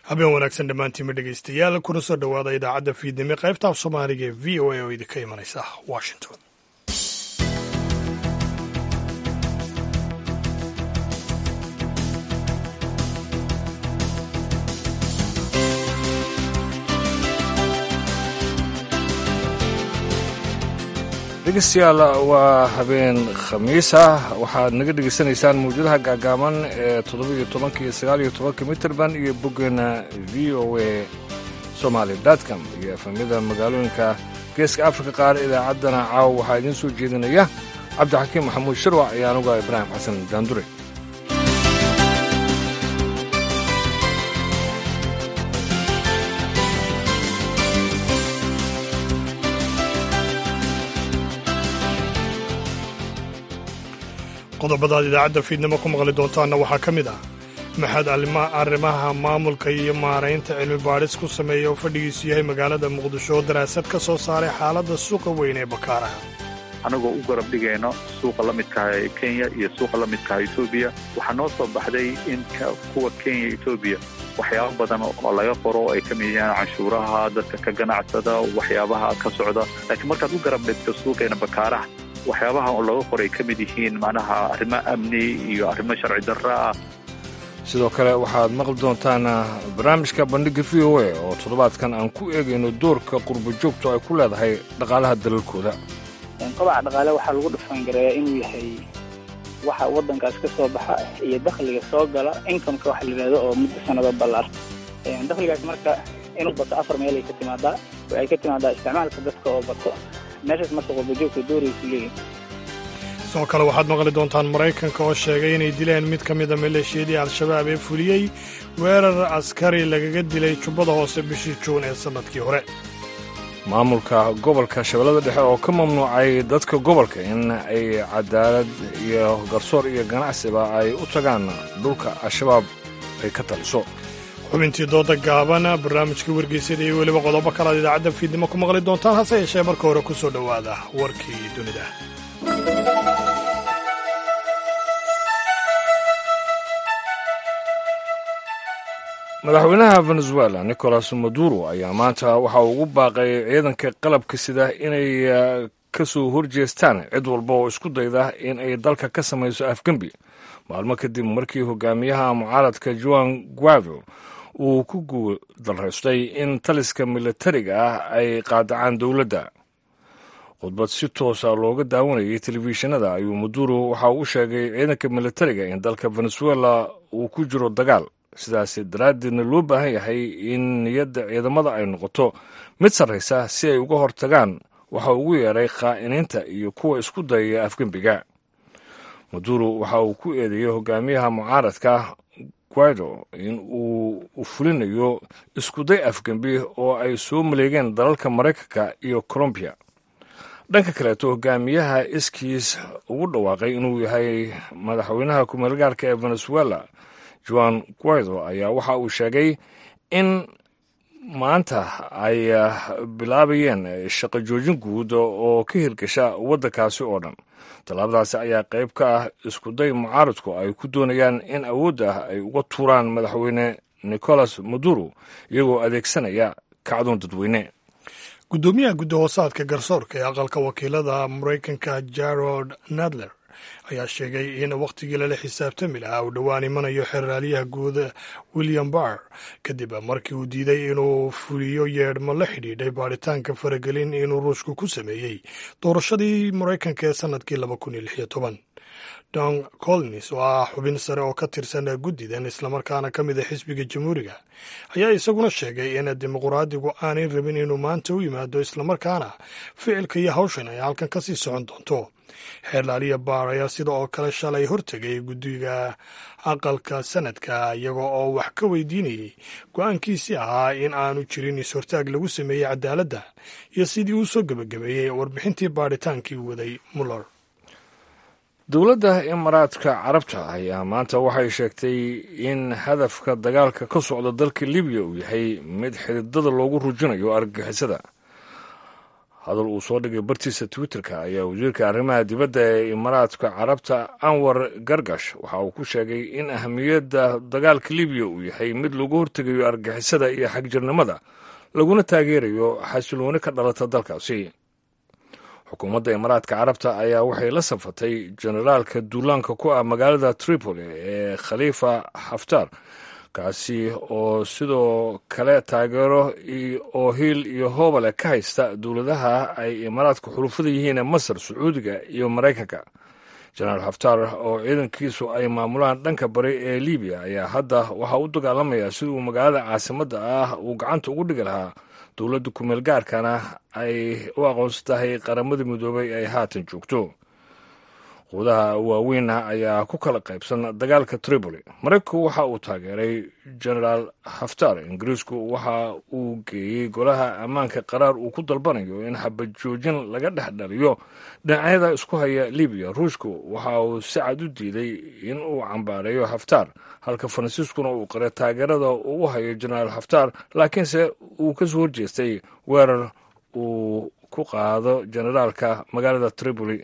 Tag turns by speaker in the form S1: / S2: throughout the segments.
S1: habeen wanaagsan dhammaantiinma dhegaystayaal kuna soo dhowaada idaacadda fiidnimo qaybta af soomaaliga ee v o a oo idinka imanaysa washington
S2: dhegeystayaal waa habeen khamiis ah waxaad naga dhegaysanaysaan mawjadaha gaagaaban ee toddobiiyo tobanka iyo sagaaliyo tobanka mitrband iyo boggeena v o a somaali dotcom iyo efamyada magaalooyinka geeska afrika qaar idaacaddana caawa waxaa idiin soo jeedinaya cabdixakiim maxamuud shirwac iyo anuga ibraahim xasan daandure
S1: qodobadaad idaacadda fiidnimo ku maqli doontaanna waxaa ka mid ah maxad arrimaha maamulka iyo maaraynta cilmi baadhis ku sameeya oo fadhigiisu yahay magaalada muqdisho oo daraasad ka soo saaray xaaladda suuqa weyn ee bakaaraha
S3: anagoo u garab dhigayno suuqa la midkaha ee kenya iyo suuqa la midkaha etoobiya waxaa noo soo baxday in kuwa kenya etoobiya waxyaabo badan oo laga qoro oo ay ka mid yahaan canshuuraha dadka ka ganacsada waxyaabaha ka socda laakiin markaad u garab dhigto suuqeena bakaaraha waxyaabaha oo laga qoray ka mid yihiin macnaha arrimo amni iyo arrimo sharci darro ah
S2: sidoo kale waxaad maqli doontaan barnaamijka bandhigga v o a oo toddobaadkan aan ku eegayno doorka qurbo joogto ay ku leedahay dhaqaalaha dalalkooda
S4: kobaca dhaqaale waxaa lagu dhufangareeyaa inuu yahay waxa waddankaas ka soo baxa iyo dakhliga soo gala incomeka waxa la yidhahdo oo muddo sanado ballaar dakhligaas marka inuu bato afar meelay ka timaadaa ay ka timaadaa isticmaalka dadka oo bato meeshaas marka qurbajoogta dooraysu leeyihin
S1: sidoo kale waxaad maqli doontaan maraykanka oo sheegay inay dileen mid ka mida maleeshiyadii al-shabaab ee fuliyey weerar askari lagaga dilay jubbada hoose bishii juun ee sannadkii hore
S2: maamulka gobolka shabeellada dhexe oo ka mamnuucay dadka gobolka in ay cadaalad iyo garsoor iyo ganacsiba ay u tagaan dhulka al-shabaab ay ka taliso
S1: xubintii dooda gaaban barnaamijkii wargeysyada iyo weliba qodobo kalaad idaacadda fiidnimo ku maqli doontaan hase yeeshee marka hore ku soo dhowaada warkii dunida
S2: madaxweynaha venezuela nicolas maduro ayaa maanta waxa uu ugu baaqay ciidanka qalabka sida inay ka soo horjeestaan cid walba oo isku dayda in ay dalka ka samayso afgembi maalmo kadib markii hogaamiyaha mucaaradka juan guaido uu ku guuldaraystay in taliska militariga ah ay qaadacaan dowladda khudbad si toosa looga daawanayay telefishinada ayuu maduro waxa uu sheegay ciidanka militariga in dalka venezuela uu ku jiro dagaal sidaas daraaddeedna loo baahan yahay in niyadda ciidamada ay noqoto mid sarraysa si ay uga hortagaan waxa ugu yeeray khaa'iniinta iyo kuwa isku dayaya afgembiga maduro waxa uu ku eedeeyey hogaamiyaha mucaaradka guaido in uu fulinayo iskuday afgembi oo ay soo maleegeen dalalka maraykanka iyo colombiya dhanka kaleeto hogaamiyaha iskiis ugu dhawaaqay inuu yahay madaxweynaha kumeelgaarka ee venezuela juan guaido ayaa waxa uu sheegay in maanta ay bilaabayeen shaqo joojin guud oo ka hirgasha waddankaasi oo dhan tallaabadaasi ayaa qayb ka ah iskuday mucaaradku ay ku doonayaan in awoodda ay uga tuuraan madaxweyne nicolas maduro iyagoo adeegsanaya kacdoon dadweyne
S1: guddoomiyaha guddahoosaadka garsoorka ee aqalka wakiilada maraykanka jarod nadler ayaa sheegay in wakhtigii lala xisaabtami lahaa uu dhowaan imanayo xeraalyaha guud william barr kadib markii uu diiday inuu fuliyo yeedhmo la xidhiidhay baadhitaanka faragelin inuu ruushku ku sameeyey doorashadii maraykanka ee sannadkii laba kun iyo lix iyo toban don collins oo ah xubin sare oo ka tirsan guddidan islamarkaana ka mid a xisbiga jamhuuriga ayaa isaguna sheegay in dimuqraadigu aanay rabin inuu maanta u yimaado islamarkaana ficilka iyo hawshan ay halkan kasii socon doonto xeerlaaliya baar ayaa sida oo kale shalay hortegay guddiga aqalka sanadka iyaga oo wax ka weydiinayay go-aankiisii ahaa in aanu jirin is-hortaag lagu sameeyey cadaaladda iyo sidii uu soo gebagabeeyey warbixintii baadhitaankii waday muller
S2: dowladda imaaraadka carabta ayaa maanta waxay sheegtay in hadafka dagaalka ka socda dalka libiya uu yahay mid xididada loogu rujinayo argagixisada hadal uu soo dhigay bartiisa twitterka ayaa wasiirka arrimaha dibadda ee imaaraadka carabta anwar gargash waxa uu ku sheegay in ahamiyadda dagaalka libiya uu yahay mid lagu hortegayo argixisada iyo xagjirnimada laguna taageerayo xasilooni ka dhalata dalkaasi xukuumadda imaaraadka carabta ayaa waxay la safatay generaalka duulaanka ku ah magaalada tripoli ee khaliifa xaftar kaasi oo sidoo kale taageero oo hiil iyo hoobale ka haysta dowladaha ay imaaraadka xulufada yihiin ee masar sacuudiga iyo maraykanka jenaraal xaftar oo ciidankiisu ay maamulaan dhanka bari ee libiya ayaa hadda waxaa u dagaalamaya siduu magaalada caasimadda ah uu gacanta ugu dhigi lahaa dowladda kumeel gaarkana ay u aqoonsan tahay qaramada midoobay ay haatan joogto quudaha waaweynna ayaa ku kala qaybsan dagaalka tripoli maraykanku waxa uu taageeray genaraal xaftar ingiriisku waxa uu geeyey golaha ammaanka qaraar uu ku dalbanayo in xabad joojin laga dhex dhaliyo dhinacyada isku haya libiya ruushku waxa uu si cad u diiday in uu cambaareeyo xaftar halka faransiiskuna uu qaray taageerada uu u hayo genaraal xaftar laakiinse uu ka soo horjeestay weerar uu ku qaado generaalka magaalada tripoli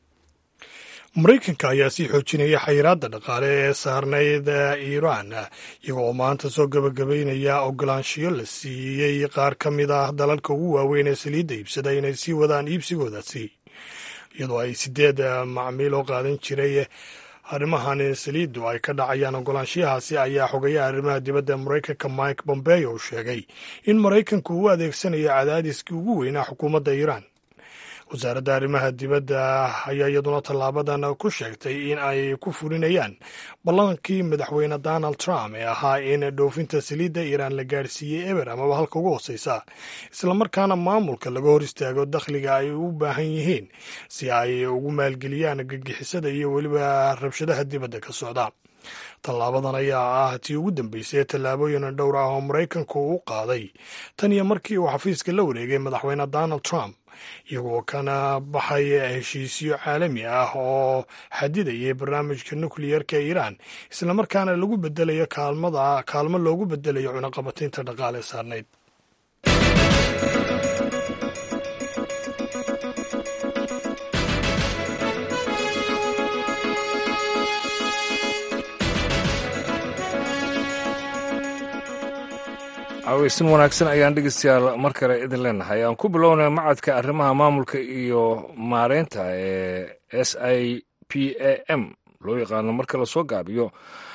S1: maraykanka ayaa sii xoojinaya xayiraadda dhaqaale ee saarnayd iiraan iyagoo maanta soo gebagabaynaya ogolaanshiyo la siiyey qaar ka mid ah dalalka ugu waaweyn ee saliidda iibsada inay sii wadaan iibsigoodaasi iyadoo ay sideed macmiil oo qaadan jiray arrimahan saliiddu ay ka dhacayaan ogolaanshiyahaasi ayaa xogayaha arrimaha dibadda maraykanka mike bombeo uu sheegay in maraykanku uu adeegsanayo cadaadiskii ugu weynaa xukuumadda iiraan wasaaradda arrimaha dibadda ayaa iyaduna tallaabadan ku sheegtay in ay ku fulinayaan ballankii madaxweyne donald trump ee ahaa in dhoofinta saliidda iiraan la gaadhsiiyey eber amaba halka ugu hooseysa islamarkaana maamulka laga hor istaago dakhliga ay u baahan yihiin si ay ugu maalgeliyaan gagixisada iyo weliba rabshadaha dibadda ka socda tallaabadan ayaa ah tii ugu dambeysay tallaabooyin dhowr ah oo maraykanku u qaaday tan iyo markii uu xafiiska la wareegay madaxweyne donald trump iyagoo kana baxay heshiisyo caalami ah oo xadidayay barnaamijka nukliyerka iiraan islamarkaana lagu bedelayo kaalmada kaalmo loogu bedelayo cunaqabataynta dhaqaale saarnayd
S2: aweysin wanaagsan ayaan dhegeystayaal mar kale idin leenahay aan ku bilownay macadka arrimaha maamulka iyo maareynta ee s i p a m loo yaqaano marka lasoo gaabiyo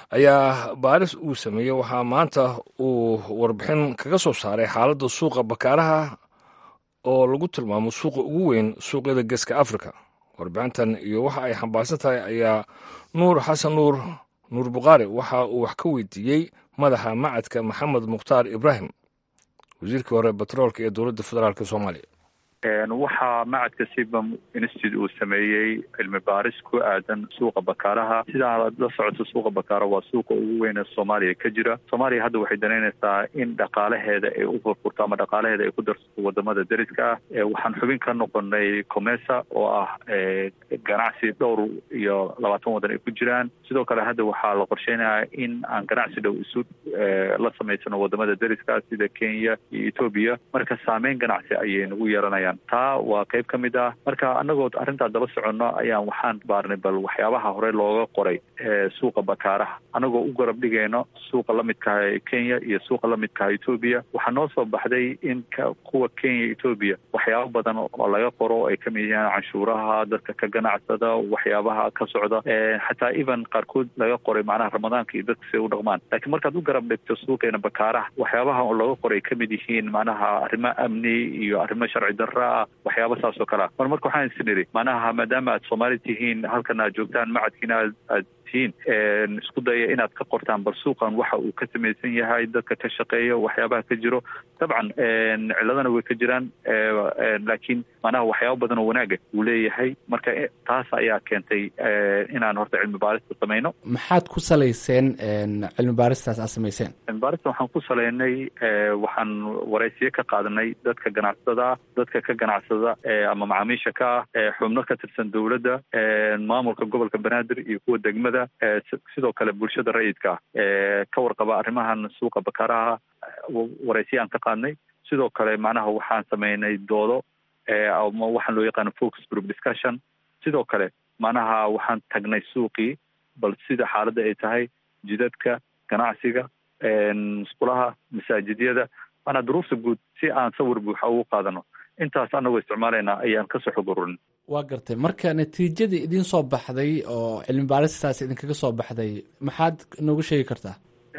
S2: ayaa baaris uu sameeyey waxaa maanta uu warbixin kaga soo saaray xaaladda suuqa bakaaraha oo lagu tilmaamo suuqa ugu weyn suuqyada geeska africa warbixintan iyo waxa ay xambaarsan tahay ayaa nuur xasan nuur nuur bukhaari waxa uu wax ka weydiiyey madaxa macadka maxamed mukhtaar ibraahim wasiirkii hore batroolka ee dowladda federaalk soomaaliya
S3: waxaa macadka sibam institute uu sameeyey cilmi baaris ku aadan suuqa bakaaraha sidaa la socoto suuqa bakaara waa suuqa ugu weyn ee soomaaliya ka jira soomaaliya hadda waxay danaynaysaa in dhaqaalaheeda ay u furfurto ama dhaqaalaheeda ay ku darsato wadamada deriska ah waxaan xubin ka noqonay comesa oo ah ganacsi dhowr iyo labaatan waddan ay ku jiraan sidoo kale hadda waxaa la qorsheynayaa in aan ganacsi dhow isu la samaysano wadamada deriska sida kenya iyo etoobiya marka saameyn ganacsi ayay nagu yeelanayaan taa waa qayb ka mid ah marka annagoo arrintaa daba soconno ayaan waxaan baarnay bal waxyaabaha hore looga qoray suuqa bakaaraha annagoo u garab dhigayno suuqa la midkaha kenya iyo suuqa la midkaha etoobiya waxaa noo soo baxday in kuwa kenya etoobiya waxyaabo badan oo laga qoro ay kamid yihiin canshuuraha dadka ka ganacsada waxyaabaha ka socda xataa even qaarkood laga qoray macnaha ramadaanka iyo dadka siay u dhaqmaan laakiin markaad u garab dhigto suuqeena bakaaraha waxyaabaha oo laga qoray kamid yihiin macnaha arrimo amni iyo arrimo sharci darra waxyaaba saas oo kale ah mar marka waxaan is nidhi macnaha maadaama aad soomaali tihiin halkan aad joogtaan macadkiina aad aad tihiin isku daya inaad ka qortaan bal suuqan waxa uu ka samaysan yahay dadka ka shaqeeya waxyaabaha ka jiro dabcan ciladana way ka jiraan laakiin macnaha waxyaaba badan oo wanaaga uu leeyahay marka taas ayaa keentay inaan horta cilmi baarista samayno
S5: maxaad ku salayseen cilmi baaristaas aad samayseen
S3: cilmi baarista waxaan ku salaynay waxaan waraysiyo ka qaadanay dadka ganacsada dadka ka ganacsada ama macaamiisha ka ah xubno ka tirsan dowladda maamulka gobolka banaadir iyo kuwa degmada sidoo kale bulshada rayidka ah ka warqaba arrimahan suuqa bakaaraha waraysiya aan ka qaadnay sidoo kale macnaha waxaan samaynay doodo ama waxaan loo yaqaano focus group discussion sidoo kale macnaha waxaan tagnay suuqii bal sida xaaladda ay tahay jidadka ganacsiga musqulaha masaajidyada maanaa duruufta guud si aan sawir buuxa ugu qaadano intaas anagoo isticmaalaynaa ayaan kasoo xog ururin
S5: waa gartay marka natiijadii idiin soo baxday oo cilmi baaristaas idinkaga soo baxday maxaad noogu sheegi kartaa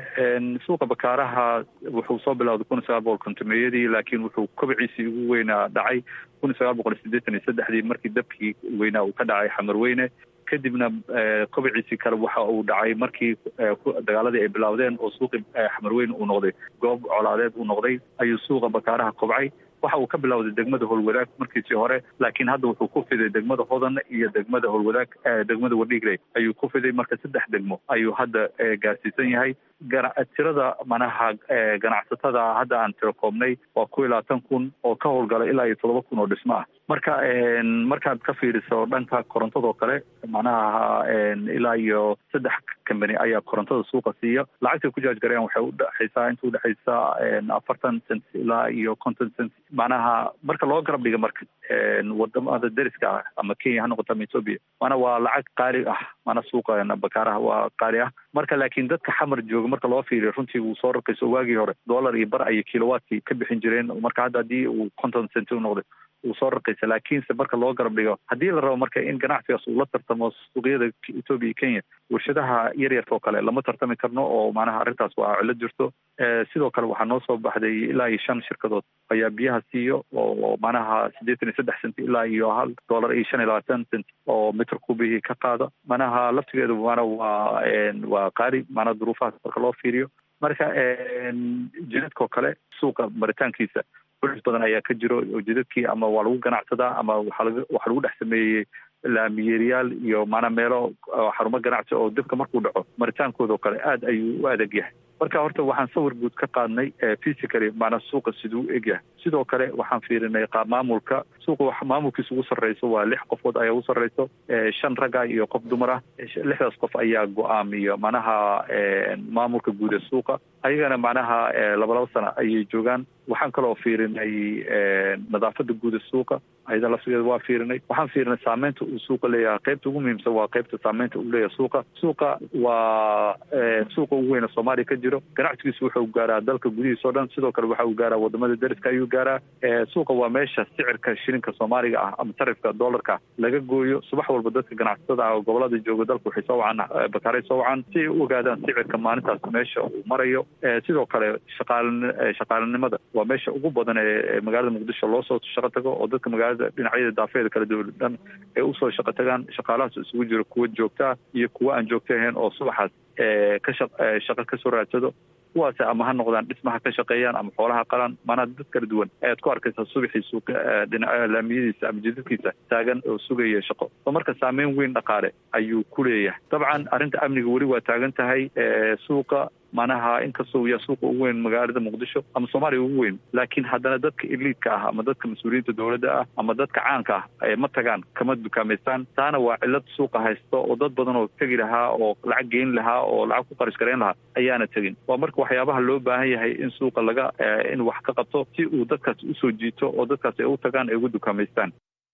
S3: suuqa bakaaraha wuxuu soo bilowday kun iyo sagaal boqol kontomeeyadii laakiin wuxuu kobciisii ugu weynaa dhacay kun iyo sagaal boqol iyo siddeetan iyo saddexdii markii dabkii weynaa uu ka dhacay xamarweyne kadibna kobciisii kale waxa uu dhacay markii dagaaladii ay bilowdeen oo suuqii xamarweyne uu noqday goob colaadeed uu noqday ayuu suuqa bakaaraha kobcay waxa uu ka bilowday degmada howlwadaag markiisii hore laakiin hadda wuxuu ku fiday degmada hodan iyo degmada howlwadaag degmada wadhiigley ayuu ku fiday marka saddex degmo ayuu hadda gaarsiisan yahay tirada manaha ganacsatada hadda aan tiro koobnay waa ku iyo labaatan kun oo ka howlgala ilaa iyo toddoba kun oo dhismo ah marka markaad ka fiiriso dhanka korontadoo kale macnaha ilaa iyo saddex company ayaa korontada suuqa siiya lacagtay ku jaajgareen waxay udhexaysaa inta udhexaysa afartan cent ilaa iyo conton cent macnaha marka loo garab dhiga marka wadamada deriska ah ama kenya ha noqoto ama ethoopia maana waa lacag qaali ah maana suuqa bakaaraha waa qaali ah marka laakiin dadka xamar jooga marka loo fiiriyo runtii wuu soo rakayso waagii hore dollar iyo bar ayay kilowatkii ka bixin jireen marka hadda haddii uu conton cent u noqday uu soo raqaysa laakiinse marka loo garab dhigo haddii la rabo marka in ganacsigaas uu la tartamo suuqyada ethoopia iyo kenya warshadaha yaryarka oo kale lama tartami karno oo macnaha arrintaas waa cilo jirto sidoo kale waxaa noo soo baxday ilaa iyo shan shirkadood ayaa biyaha siiyo oo macnaha siddeetan iyo saddex cent ilaa iyo hal dollar iyo shan iyo labaatan cent oo mitr kubihii ka qaada macnaha laftigeedu maana waa waa qaali macnaha duruufahaas marka loo fiiriyo marka jidadka oo kale suuqa maritaankiisa bulis badan ayaa ka jiro oo jidadkii ama waa lagu ganacsadaa ama waxaa laga waxaa lagu dhex sameeyey laamiyeeryaal iyo maanaa meelo xarumo ganacsi oo dibka markuu dhaco maritaankooda oo kale aad ayuu u adag yahay marka horta waxaan sawir guud ka qaadnay physically maanaa suuqa siduu u egyahay sidoo kale waxaan fiirinay qaab maamulka suuqa maamulkiisa ugu sarreyso waa lix qofood ayaa ugu sarreyso shan ragga iyo qof dumar ah lixdaas qof ayaa go-aamiya macnaha maamulka guud ee suuqa ayagana macnaha laba laba sana ayay joogaan waxaan kaloo fiirinay nadaafada guud ee suuqa ayada laftigeeda waa fiirinay waxaan fiirinay saameynta uu suuqa leeyahay qaybta ugu muhiimsan waa qaybta saameynta uu leeyahay suuqa suuqa waa suuqa ugu weyna soomaaliya ka jiro ganacsigiisu wuxuu gaaraa dalka gudihiisa o dhan sidoo kale waxa uu gaaraa wadamada deriska ayuu gaaraa suuqa waa meesha sicirka shilinka soomaaliga ah ama sarifka dollarka laga gooyo subax walba dadka ganacsatada ah oo gobolada jooga dalka waxay soo wacaan bakaaray soo wacaan si ay u ogaadaan sicirka maalintaas meesha uu marayo sidoo kale shaqaal shaqaalanimada waa meesha ugu badan ee magaalada muqdisho loo soo shaqo tago oo dadka magaalada dhinacyada daafeeda kala duwan dhan ay usoo shaqo tagaan shaqaalahaas isugu jiro kuwa joogtaa iyo kuwa aan joogta ahayn oo subaxaas ka shaq shaqo kasoo raadsado kuwaas ama ha noqdaan dhismaha ka shaqeeyaan ama xoolaha qalaan maanaa dad kala duwan ayaad ku arkaysaa subaxii suuqa dhinaca laamiyadiisa ama jidadkiisa taagan oo sugaya shaqo oo marka saameyn weyn dhaqaale ayuu ku leeyahay dabcan arrinta amniga weli waa taagan tahay suuqa manaha inkastoo yaa suuqa ugu weyn magaalada muqdisho ama soomaaliya ugu weyn laakiin haddana dadka iliidka ah ama dadka mas-uuliyiinta dowladda ah ama dadka caanka ah ma tagaan kama dukaamaystaan taana waa cilad suuqa haysto oo dad badan oo tegi lahaa oo lacag geyn lahaa oo lacag ku qarish garayn lahaa ayaana tegin waa marka waxyaabaha loo baahan yahay in suuqa laga in wax ka qabto si uu dadkaas usoo jiito oo dadkaas ay u tagaan ay ugu dukaamaystaan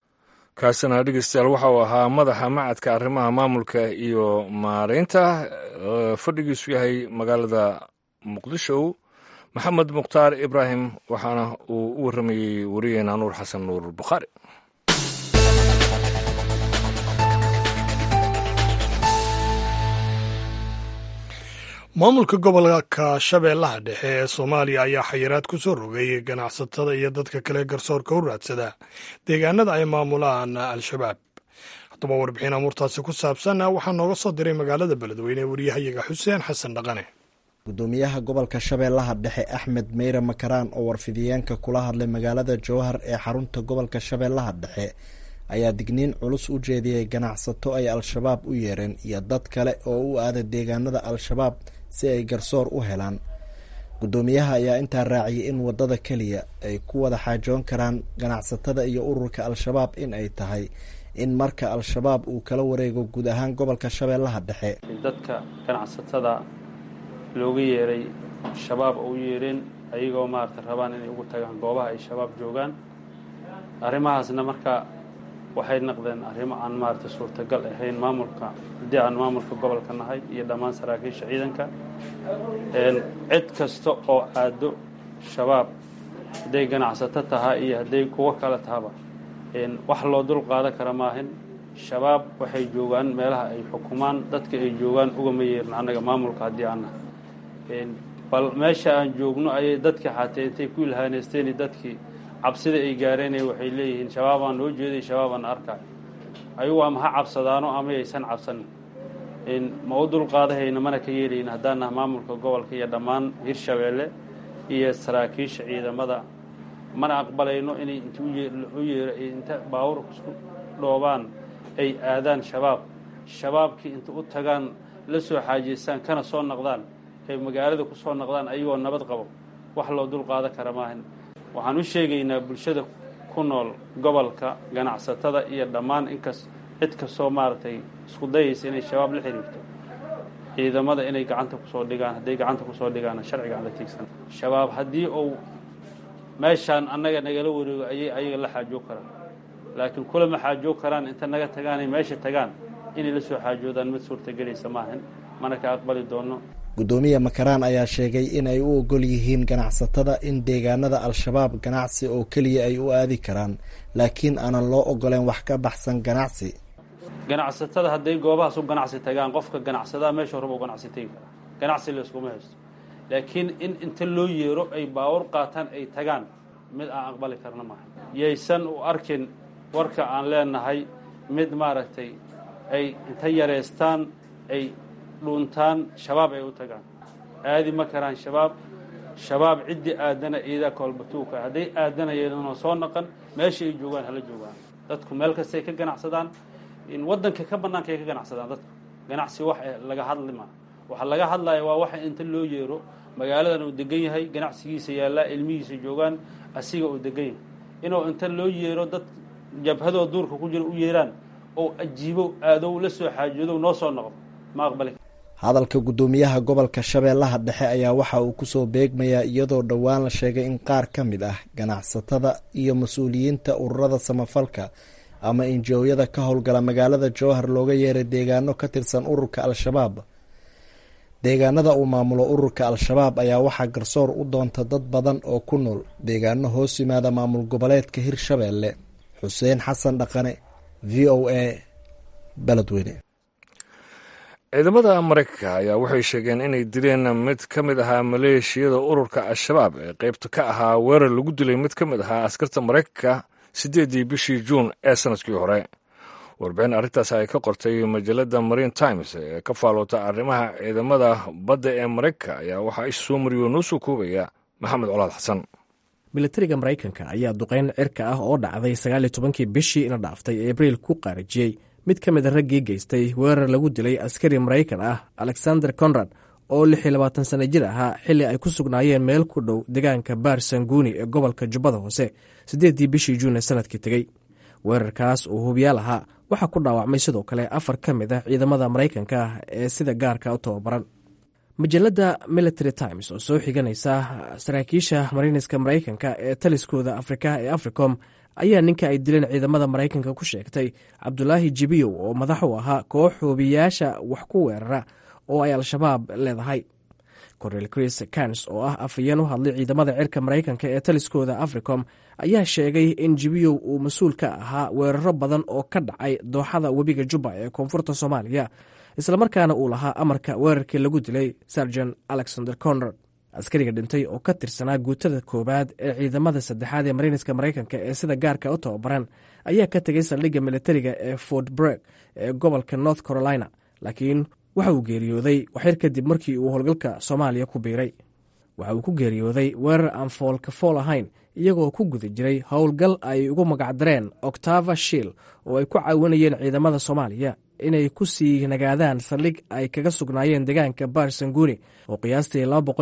S2: kaasina dhegeystayaal waxa uu ahaa madaxa macadka arrimaha maamulka iyo maareynta fadhigiisu yahay magaalada muqdisho maxamed mukhtaar ibraahim waxaana uu u warramayey wariyeena nuur xasan nuur bukhaari
S1: maamulka gobolka shabeellaha dhexe ee soomaaliya ayaa xayiraad ku soo rogay ganacsatada iyo dadka kale garsoorka u raadsada deegaanada ay maamulaan al-shabaab haddaba warbixin amuurtaasi ku saabsan waxaa nooga soo diray magaalada beledweyne wariyahayaga xuseen xasan dhaqane
S6: gudoomiyaha gobolka shabeellaha dhexe axmed meyre makaraan oo warfidiyeenka kula hadlay magaalada jowhar ee xarunta gobolka shabeellaha dhexe ayaa digniin culus u jeediyey ganacsato ay al-shabaab u yeereen iyo dad kale oo u aada deegaanada al-shabaab si ay garsoor u helaan guddoomiyaha ayaa intaa raaciyay in waddada keliya ay ku wada xaajoon karaan ganacsatada iyo ururka al-shabaab in ay tahay in marka al-shabaab uu kala wareego guud ahaan gobolka shabeellaha dhexe
S7: dadka ganacsatada looga yeeray shabaab oo u yeereen ayagoo maarata rabaan inay ugu tagaan goobaha ay shabaab joogaan arrimahaasna marka waxay noqdeen arrimo aan maaragtay suurtagal ahayn maamulka haddii aan maamulka gobolka nahay iyo dhammaan saraakiisha ciidanka cid kasta oo aado shabaab hadday ganacsato tahaa iyo hadday kuwo kale tahaba wax loo dul qaadan kara maahin shabaab waxay joogaan meelaha ay xukumaan dadka ay joogaan ugama yeerin annaga maamulka haddii aan nahay bal meesha aan joogno ayay dadkii xatee intay ku ilhaaneysteen dadkii cabsida ay gaareenay waxay leeyihiin shabaabaan noo jeeday shabaabaan arkay ayagu ama ha cabsadaano ama aysan cabsanin ma u dulqaadahayna mana ka yeelayin haddaan naha maamulka gobolka iyo dhammaan hirshabeelle iyo saraakiisha ciidamada mana aqbalayno inay int u yeero inta baawur isku dhoobaan ay aadaan shabaab shabaabkii inta u tagaan la soo xaajeystaan kana soo noqdaan ay magaalada ku soo noqdaan ayagoo nabad qabo wax loo dul qaadan kara maahan waxaan u sheegaynaa bulshada ku nool gobolka ganacsatada iyo dhammaan inkas cid kastoo maaragtay isku dayaysa inay shabaab la xiriirto ciidamada inay gacanta kusoo dhigaan hadday gacanta kusoo dhigaana sharciga aan la tiigsan shabaab haddii uu meeshaan annaga nagala wareego ayay ayaga la xaajoog karaan laakiin kulama xaajoog karaan inta naga tagaanay meesha tagaan inay la soo xaajoodaan mid suurtagelaysa maahan mana ka aqbali doono
S6: guddoomiye makaraan ayaa sheegay in ay u ogol yihiin ganacsatada in deegaanada al-shabaab ganacsi oo keliya ay u aadi karaan laakiin aanan loo ogoleen wax ka baxsan ganacsi
S7: ganacsatada hadday goobahaas u ganacsi tagaan qofka ganacsadaha meesha horeba u ganacsi tegi karaa ganacsi layskuma haysto laakiin in inta loo yeero ay baawur qaataan ay tagaan mid aan aqbali karna maaha yaysan u arkin warka aan leenahay mid maaragtay ay inta yareystaan ay dhuuntaan shabaab ay u tagaan aadi ma karaan shabaab shabaab ciddii aadana iidaa koolbatuuka hadday aadanayeenoo soo naqan meesha ay joogaan hala joogaan dadku meel kastay ka ganacsadaan waddanka ka bannaanka ay ka ganacsadaan dadku ganacsi wax laga hadli maa waxa laga hadlaya waa waxa inta loo yeero magaaladan uu degan yahay ganacsigiisa yaallaa ilmihiisa joogaan asiga uu degan yahay inuu inta loo yeero dad jabhadoo duurka ku jira u yeeraan oo ajiibo aadow la soo xaajoodow noo soo noqdo ma aqbali
S6: hadalka guddoomiyaha gobolka shabeellaha dhexe ayaa waxa uu kusoo beegmayaa iyadoo dhowaan la sheegay in qaar ka mid ah ganacsatada iyo mas-uuliyiinta ururada samafalka ama injooyada ka howlgala magaalada jowhar looga yeeray deegaano ka tirsan ururka al-shabaab deegaanada uu maamulo ururka al-shabaab ayaa waxaa garsoor u doonta dad badan oo ku nool deegaano hoos yimaada maamul goboleedka hirshabeelle xuseen xasan dhaqane v o a beledweyne
S2: ciidamada maraykanka ayaa waxay sheegeen inay dileen mid ka mid ahaa maleeshiyada ururka al-shabaab ee qaybta ka ahaa weerar lagu dilay mid ka mid ahaa askarta maraykanka siddeeddii bishii juun ee sannadkii hore warbixin arrintaas ay ka qortay majalada marine times ee ka faaloota arrimaha ciidamada badda ee maraykanka ayaa waxaa ish soo mariyo noo soo koobaya maxamed colaad xasan
S8: militariga maraykanka ayaa duqeyn cirka ah oo dhacday sagaaliyo tobankii bishii ina dhaaftay abriil ku qaarajiyey mid ka mid a raggii geystay weerar lagu dilay askari maraykan ah alexander conrad oo lix iyo labaatan sana jir ahaa xilli ay ku sugnaayeen meel ku dhow deegaanka baar sanguuni ee gobolka jubbada hoose siddeeddii bishii juun ee sanadkii tegey weerarkaas uu hubiyaal ahaa waxaa ku dhaawacmay sidoo kale afar ka mid ah ciidamada maraykanka ah ee sida gaarka u tababaran majalada military times oo soo xiganaysa saraakiisha mariiniska maraykanka ee taliskooda afrika ee africom ayaa ninka ay dileen ciidamada maraykanka ku sheegtay cabdulaahi jibiyow oo madax u ahaa koox hoobiyayaasha wax ku weerara oo ay al-shabaab leedahay cornel chris kans oo ah afayeen u hadlay ciidamada cirka maraykanka ee taliskooda africom ayaa sheegay in jibiyow uu mas-uul ka ahaa weeraro badan oo ka dhacay dooxada webiga jubba ee koonfurta soomaaliya islamarkaana uu lahaa amarka weerarkii lagu dilay sarjan alexander conrad askariga dhintay oo ka tirsanaa guutada koowaad ee ciidamada saddexaad ee mariiniska maraykanka ee sida gaarka u tababaran ayaa ka tegay saldhigga militariga ee fort breg ee gobolka north carolina laakiin waxa uu geeriyooday waxyar kadib markii uu howlgalka soomaaliya ku biiray waxa uu ku geeriyooday weerar aan foolka fool ahayn iyagoo ku guda jiray howlgal ay ugu magacdareen octava shiil oo ay ku caawinayeen ciidamada soomaaliya inay ku sii nagaadaan saldhig ay kaga sugnaayeen deegaanka baar sanguuni oo qiyaastii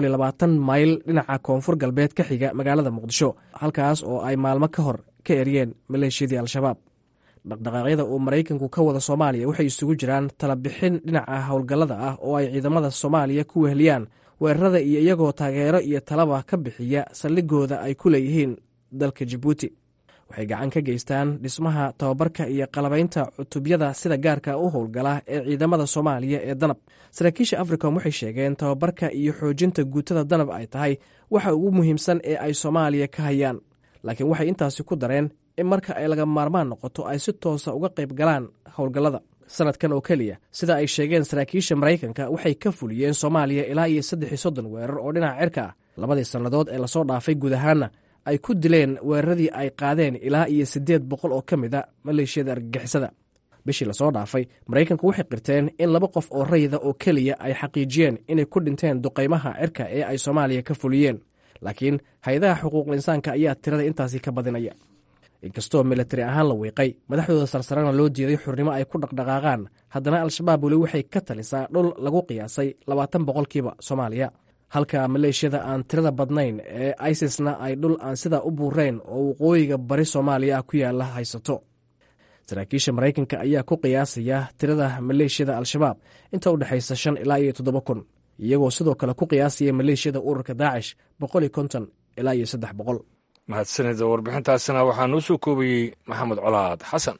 S8: mayl dhinaca koonfur galbeed ka xiga magaalada muqdisho halkaas oo ay maalmo ka hor ka eryeen maleeshiyadii al-shabaab dhaqdhaqaaqyada uu maraykanku ka wada soomaaliya waxay isugu jiraan talabixin dhinaca howlgallada ah oo ay ciidamada soomaaliya ku weheliyaan weerarada iyo iyagoo taageero iyo talaba ka bixiya saldhigooda ay ku leeyihiin dalka jabuuti waxay gacan ka geystaan dhismaha tababarka iyo qalabaynta cutubyada sida gaarka u howlgala ee ciidamada soomaaliya ee danab saraakiisha africom waxay sheegeen tababarka iyo xoojinta guutada danab ay tahay waxa ugu muhiimsan ee ay soomaaliya ka hayaan laakiin waxay intaasi ku dareen in marka ay laga maarmaan noqoto ay si toosa uga qayb galaan howlgallada sanadkan oo keliya sida ay sheegeen saraakiisha maraykanka waxay ka fuliyeen soomaaliya ilaa iyo saddex iyo soddon weerar oo dhinaca cirka ah labadii sannadood ee lasoo dhaafay guud ahaanna ay ku dileen weeraradii ay qaadeen ilaa iyo siddeed boqol oo ka mid a maleeshiyada argagixisada bishii lasoo dhaafay maraykanku waxay qirteen in laba qof oo rayida oo keliya ay xaqiijiyeen inay ku dhinteen duqaymaha cirka ee ay soomaaliya ka fuliyeen laakiin hay-adaha xuquuqul insaanka ayaa tirada intaasi ka badinaya inkastoo militari ahaan la wiiqay madaxdooda sarsarena loo diiday xurnimo ay ku dhaqdhaqaaqaan haddana al-shabaab weli waxay ka talisaa dhul lagu qiyaasay labaatan boqolkiiba soomaaliya halka maleeshiyada aan tirada badnayn ee isisna ay dhul aan sidaa u buurayn oo waqooyiga bari soomaaliya ah ku yaala haysato saraakiisha maraykanka ayaa ku qiyaasaya tirada maleeshiyada al-shabaab inta u dhexaysa shan ilaa iyo toddoba kun iyagoo sidoo kale ku qiyaasaya maleeshiyada ururka daacish boqol iyo konton ilaa iyo saddex boqol
S2: mahadsanida warbixintaasina waxaa noo soo koobayey maxamed colaad xasan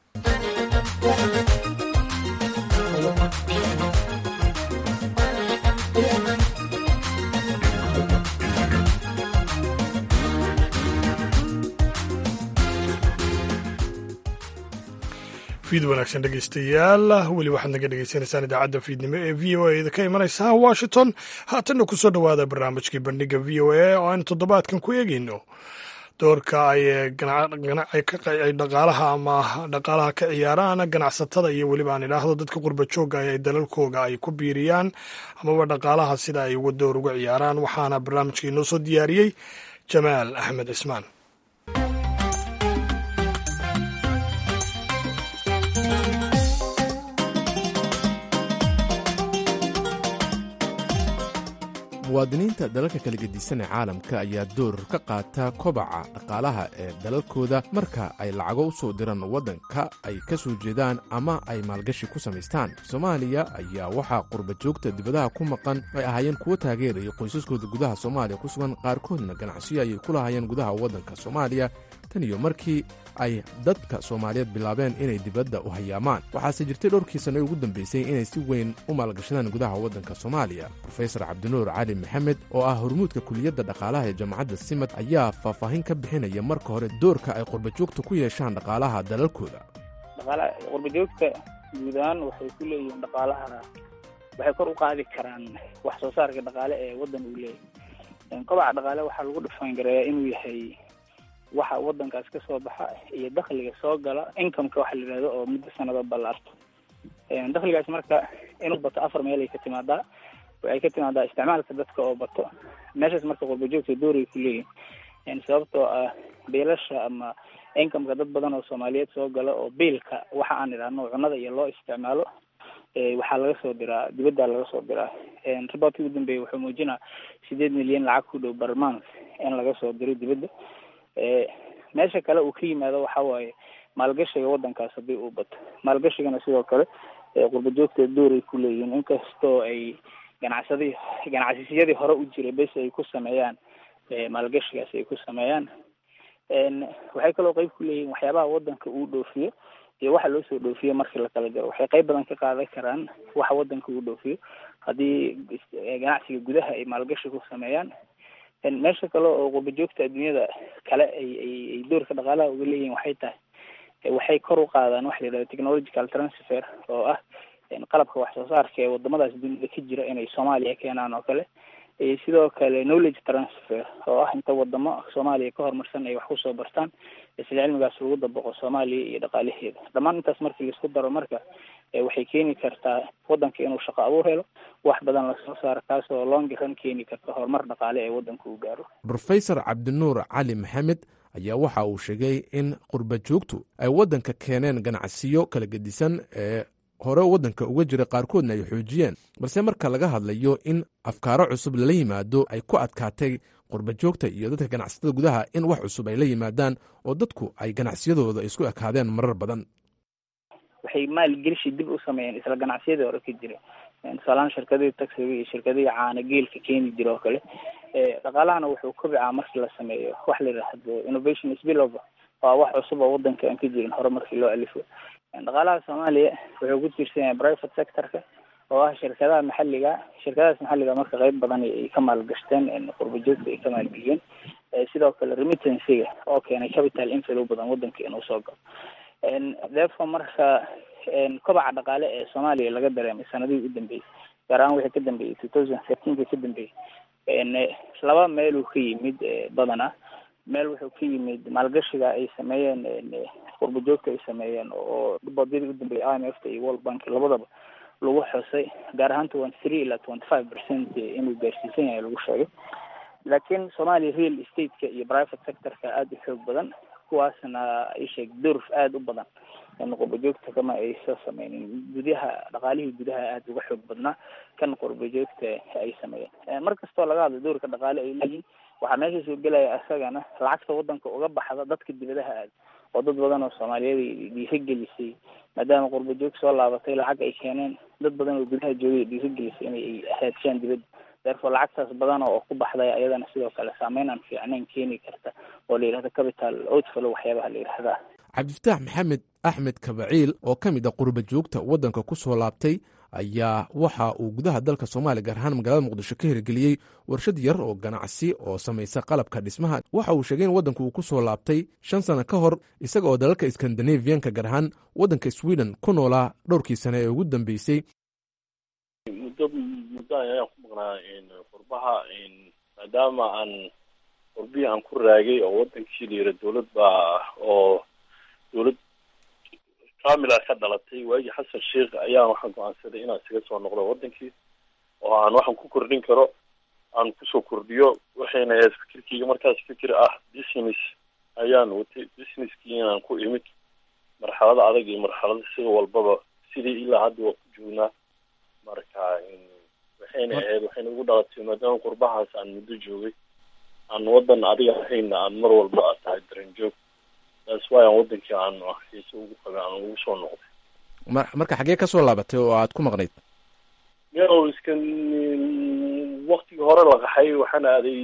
S1: fiid wanaagsan dhegeystayaal weli waxaad naga dhegeysanaysaan idaacadda fiidnimo ee v o a ka imanaysa washington haatanna ku soo dhowaada barnaamijkii bandhiga v o a oo aynu toddobaadkan ku eegeyno doorka ay dhaqaalaha ama dhaqaalaha ka ciyaaraan ganacsatada iyo weliba aan idhaahdo dadka qurba joogga ay dalalkooga ay ku biiriyaan amaba dhaqaalaha sida ay uga door uga ciyaaraan waxaana barnaamijka inoo soo diyaariyey jamaal axmed cismaan
S9: muwaadiniinta dalalka kala gedisan ee caalamka ayaa door ka qaata kobaca dhaqaalaha ee dalalkooda marka ay lacago u soo diraan waddanka ay ka soo jeedaan ama ay maalgashi ku samaystaan soomaaliya ayaa waxaa qurba joogta dibadaha ku maqan ay ahaayeen kuwo taageeraya qoysaskooda gudaha soomaaliya ku sugan qaarkoodna ganacsiyo ayay ku lahaayeen gudaha waddanka soomaaliya tan iyo markii ay dadka soomaaliyeed bilaabeen inay dibadda u hayaamaan waxaase jirtay dhowrkii sanno ugu dambeysay inay si weyn u maalgashadaan gudaha waddanka soomaaliya rofesor cabdinuur cali maxamed oo ah hormuudka kuliyadda dhaqaalaha ee jaamacadda simad ayaa faahfaahin ka bixinaya marka hore doorka ay qurbajoogta ku yeeshaan dhaqaalaha dalalkooda
S4: dhaqaalaha qurbajoogta guud ahaan waxay ku leeyihiin dhaqaalaha waxay kor u qaadi karaan wax soo saarka dhaqaale ee waddan uu leeyahay kobaca dhaqaale waxaa lagu dhufaangareeyaa inuu yahay waxa wadankaas ka soo baxa iyo dakhliga soo gala incomeka waxa la yidhahdo oo muddo sanado ballaarto dakhligaas marka inuu bato afar meel ay ka timaadaa waxay ka timaadaa isticmaalka dadka oo bato meeshaas marka qurbajoogta dooray ku leeyihin sababtoo ah biilasha ama incomeka dad badan oo soomaaliyeed soo gala oo biilka waxa aan idhaahno cunada iyo loo isticmaalo waxaa laga soo diraa dibadda laga soo diraa riboortkii ugu dambeeyay wuxuu muujinaa sideed milyan lacag ku dhow barmans in laga soo diro dibadda meesha kale uu ka yimaado waxa waaye maalgashiga wadankaas haddii uu bato maalgashigana sidoo kale qurbajoogta dooray ku leeyihiin inkastoo ay ganacsadi ganacsiyadii hore u jiray bes ay ku sameeyaan maalgashigaas ay ku sameeyaan waxay kaloo qeyb ku leeyihiin waxyaabaha wadanka uu dhoofiyo iyo waxa loo soo dhoofiyo markii la kala jaro waxay qeyb badan ka qaadan karaan waxa wadanka uu dhoofiyo haddii ganacsiga gudaha ay maalgashi ku sameeyaan meesha kale oo qurbajoogta adduunyada kale ay ay ay doorka dhaqaalaha uga leeyihiin waxay tahay waxay kor u qaadaan waxa la yidhahdo technological transfer oo ah qalabka wax soo saarka ee wadamadaas dunida ka jira inay soomaaliya keenaan oo kale sidoo kale knowledge transfer oo ah inta wadamo soomaaliya ka horumarsan ay wax kusoo bartaan isla cilmigaas lagu dabaqo soomaaliya iyo dhaqaalaheeda dhammaan intaas markii laisku daro marka waxay keeni kartaa wadanka inuu shaqo abuur helo wax badan lasoo saaro kaasoo longiran keeni karta horumar dhaqaale ee wadanka uu gaaro
S9: rofesor cabdinuur cali maxamed ayaa waxa uu sheegay in qurba joogtu ay waddanka keeneen ganacsiyo kala gedisan ee hore waddanka uga jira qaarkoodna ay xoojiyeen balse marka laga hadlayo in afkaaro cusub lala yimaado ay ku adkaatay qurba joogta iyo dadka ganacsatada gudaha in wax cusub ay la yimaadaan oo dadku ay ganacsiyadooda isku ekaadeen marar badan
S4: waxay maalgelishi dib u sameeyeen isla ganacsiyadii hore ka jira tusaalahaan shirkadihii taxiga iyo shirkadihii caana geelka keeni jira oo kale dhaqaalahana wuxuu kobicaa markii la sameeyo wax la yidhaahdo innovation spillover waa wax cusub oo wadanka aan ka jirin hore markii loo alifo dhaqaalaha soomaaliya wuxuu ku tiirsan yahay private sectorka oo ah shirkadaha maxalliga shirkadahaas maxalliga marka qeyb badan ay ka maalgashteen qurba joogta ay ka maalgeliyeen sidoo kale remittancyga oo keenay capital inflow badan wadanka inuu soo galo therefore marka kobaca dhaqaale ee soomaaliya laga dareemay sanadihii u dambeeyey gaar ahaan wixii ka dambeeyey two thousand thirteenka ka dambeeyey laba meeluu ka yimid badana meel wuxuu ka yimid maalgashiga ay sameeyeen qurba joogta ay sameeyeen oo boodyadii u dambeeyay i m f ta iyo world bank labadaba lagu xusay gaar ahaan twenty three ilaa twenty five percent inuu gaarsiisan yahay lagu sheegay laakiin soomaaliya real estate-ka iyo private sector-ka aada u xoog badan kuwaasna ay sheeg durf aada u badan qurba joogta kama ay soo sameynin gudaha dhaqaalihii gudaha aada uga xoog badnaa kan qurba joogta ay sameeyeen mar kastoo laga hadlo doorka dhaqaale ay leeyihin waxaa meesha soo gelaya isagana lacagta wadanka uga baxda dadka dibadaha aada oo dad badan oo soomaaliyeed dhiiragelisay maadaama qurba joog soo laabatay lacag ay keeneen dad badan oo gudaha joogay dhiiragelisay inay haadshaan dibadda therefore lacagtaas badan oo ku baxday ayadana sidoo kale saameyn aan fiicnayn keeni karta oo la yidhahdo capital outflow waxyaabaha la yidhahdaa
S9: cabdifataax maxamed axmed kabaciil oo ka mid a qurba joogta waddanka ku soo laabtay ayaa waxa uu gudaha dalka soomaaliya gaar ahaan magaalada muqdisho ka hirgeliyey warshad yar oo ganacsi oo samaysa qalabka dhismaha waxa uu sheegay in waddanku uu ku soo laabtay shan sano ka hor isaga oo dalalka skandinaviyanka gaar ahaan waddanka sweden ku noolaa dhowrkii sane ee ugu dambeysay
S10: muddo muddo ayaan ku maqnaa qurbaha maadaama aan qurbihii aan ku raagay oo wadankii la yira dowlad baa oo dowlad kamila ka dhalatay waagii xasan sheikh ayaan waxaan go-aansaday inaan isaga soo noqdo wadankii oo aan waxaan ku kordhin karo aan kusoo kordhiyo waxayna ahayd fikirkeyga markaas fikir ah business ayaan watay businesskii inaan ku imid marxalada adag iyo marxalada sida walbaba sidii ilaa hadda waa ku joognaa marka waxayna ahayd waxayna ugu dhalatay maadaama qurbahaas aan muddo joogay aan wadan adiga ahayna aan mar walba aad tahay daran joog taas waay aan wadankii aan xiise ugu qabay aan ugu soo noqday
S9: mar marka xaggee ka soo laabatay oo aad ku maqnayd
S10: meelow iskan waktigii hore la qaxay waxaan aaday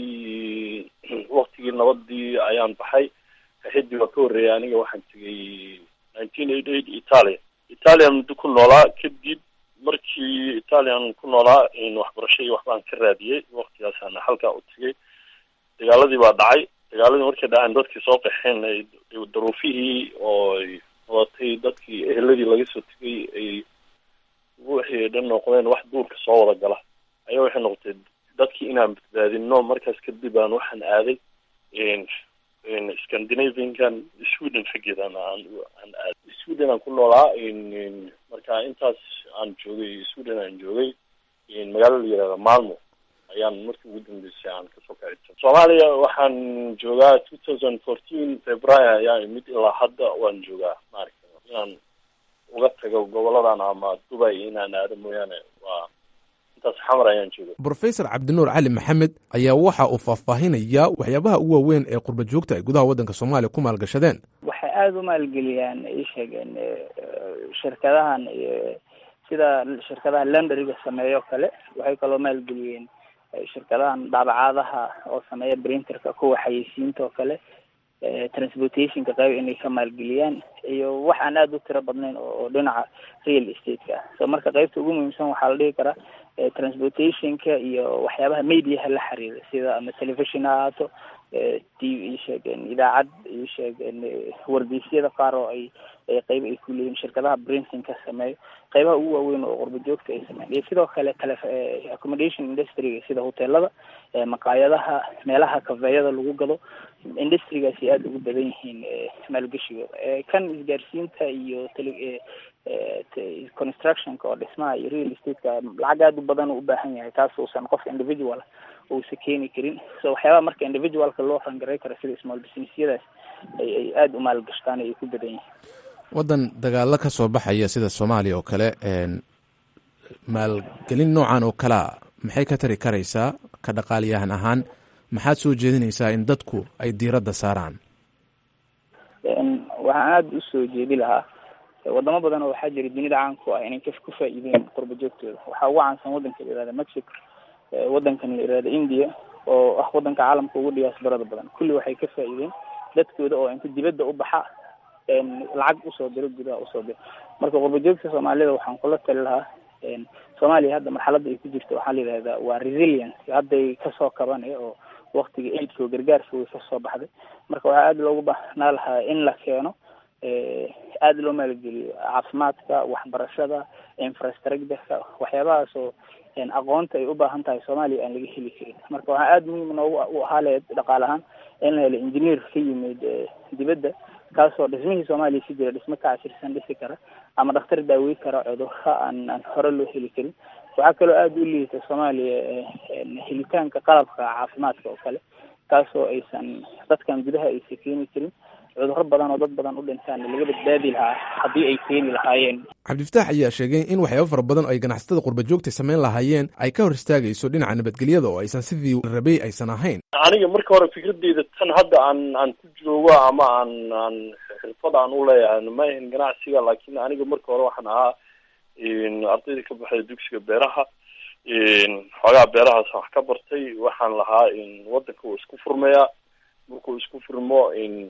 S10: waktigii nabadii ayaan baxay kaxidii waa ka horreeyay aniga waxaan tegay nineteen eighty eight italia italian muddo ku noolaa kadib markii italian ku noolaa waxbarasho iyo waxbaan ka raadiyey waktigaasaan halkaa u tegay dagaaladii baa dhacay dagaaladii markay dhaceen dadkii soo qaxeen daruufihii oo ay wadatay dadkii eheladii laga soo tegay ay wixii dhan noqdeen wax duurka soo wada gala ayaa waxay noqotay dadkii inaan badbaadino markaas kadib aan waxaan aaday scandinaviankan sweden xaggeedan aan aan aaday sweden aan ku noolaa marka intaas aan joogay sweden aan joogay magaalo la yihahda malmo ayaan markii ugu dambeysay aan kasoo kaci soomaaliya waxaan joogaa two thousand fourteen february ayaa imid ilaa hadda waan joogaa maaragta inaan uga tago goboladan ama dubai inaan aado mooyaane waa intaas xamar ayaan jooga
S9: brofesor cabdinuur cali maxamed ayaa waxa uu faahfaahinayaa waxyaabaha ugu waaweyn ee qurba joogta ay gudaha waddanka soomaaliya ku maalgashadeen
S4: waxay aada u maalgeliyaan ay sheegeen shirkadahan sida shirkadaha lendariga sameeyo kale waxay kaloo maalgeliyeen shirkadahan daabacaadaha oo sameeya printerka kuwa xayeysiinta oo kale transportationka qayb inay ka maalgeliyaan iyo wax aan aada u tiro badnayn oo dhinaca real estate-ka ah so marka qaybta ugu muhiimsan waxaa la dhihi karaa transportationka iyo waxyaabaha mediaha la xiriira sida ama television ha ahaato t v sheegeen idaacad iyo sheegeen wargeysyada qaar oo ay qayb ay ku leeyihin shirkadaha printingka sameeyo qaybaha ugu waaweyn oo qurba joogta ay sameeyan iyo sidoo kale tele accommodation industryga sida hoteelada maqaayadaha meelaha kafeeyada lagu gado industrigaasi aada ugu badan yihiin maalgeshigooda kan isgaarsiinta iyo tele constructionka oo dhismaha iyo real estate-ka lacag aada u badan u ubaahan yahay taas uusan qof individual uusa keeni karin so waxyaabaha marka individualka loo rangaray karo sida small businessyadaas ay ay aada u maalgashtaan ay ku badan yihiin
S9: waddan dagaalo ka soo baxaya sida soomaaliya oo kale maalgelin noocan oo kalea maxay ka tari karaysaa ka dhaqaaliyahan ahaan maxaad soo jeedinaysaa in dadku ay diiradda saaraan
S4: waxaan aada usoo jeedi lahaa wadamo badan oo waxaa jira dunida caanku ah inay ku faa-iideen qurba joogtooda waxaa ugu caansan wadanka la yihahda mexico wadankan la yihahda india oo ah wadanka caalamka ugu dhiyaasbarada badan kulli waxay ka faa-iideen dadkooda oo inta dibadda u baxa lacag usoo diro gudaha usoo diro marka qurbajoogta soomaalida waxaan kula tali lahaa soomaaliya hadda marxaladda ay ku jirto waxaa la yidhahdaa waa resilience hadday kasoo kabanaya oo waktiga aidka oo gargaarka way kasoo baxday marka waxaa aada loogu baahnaa lahaa in la keeno aada loo maalgeliyo caafimaadka waxbarashada infrastructureka waxyaabahaas oo aqoonta ay u baahan tahay soomaaliya aan laga heli karin marka waxaa aada muhiim noogu u ahaa laheyd dhaqaale ahaan in la helo engineer ka yimid dibadda kaasoo dhismihii soomaaliya si jira dhismo ka casirsan dhisi kara ama dhakhtar daawey kara cudurro aan aan hore loo heli karin waxaa kaloo aada u liita soomaaliya helitaanka qalabka caafimaadka oo kale kaasoo aysan dadkan gudaha aysan keeni karin cudurro badan oo dad badan u dhintaan laga badbaadi lahaa haddii ay keeni lahaayeen
S9: cabdifataax ayaa sheegay in waxyaabo fara badan oo ay ganacsatada qurbajoogta samayn lahaayeen ay ka hor istaagayso dhinaca nabadgelyada oo aysan sidii rabay aysan ahayn
S10: aniga marka hore fikradeyda tan hadda aan aan ku joogo ama aan aan xirfad aan u leeyahay ma ahin ganacsiga laakiin aniga marka hore waxaan ahaa ardayda ka baxday dugsiga beeraha xoogaa beerahaas wax ka bartay waxaan lahaa wadanka wuu isku furmayaa markuu isku furmo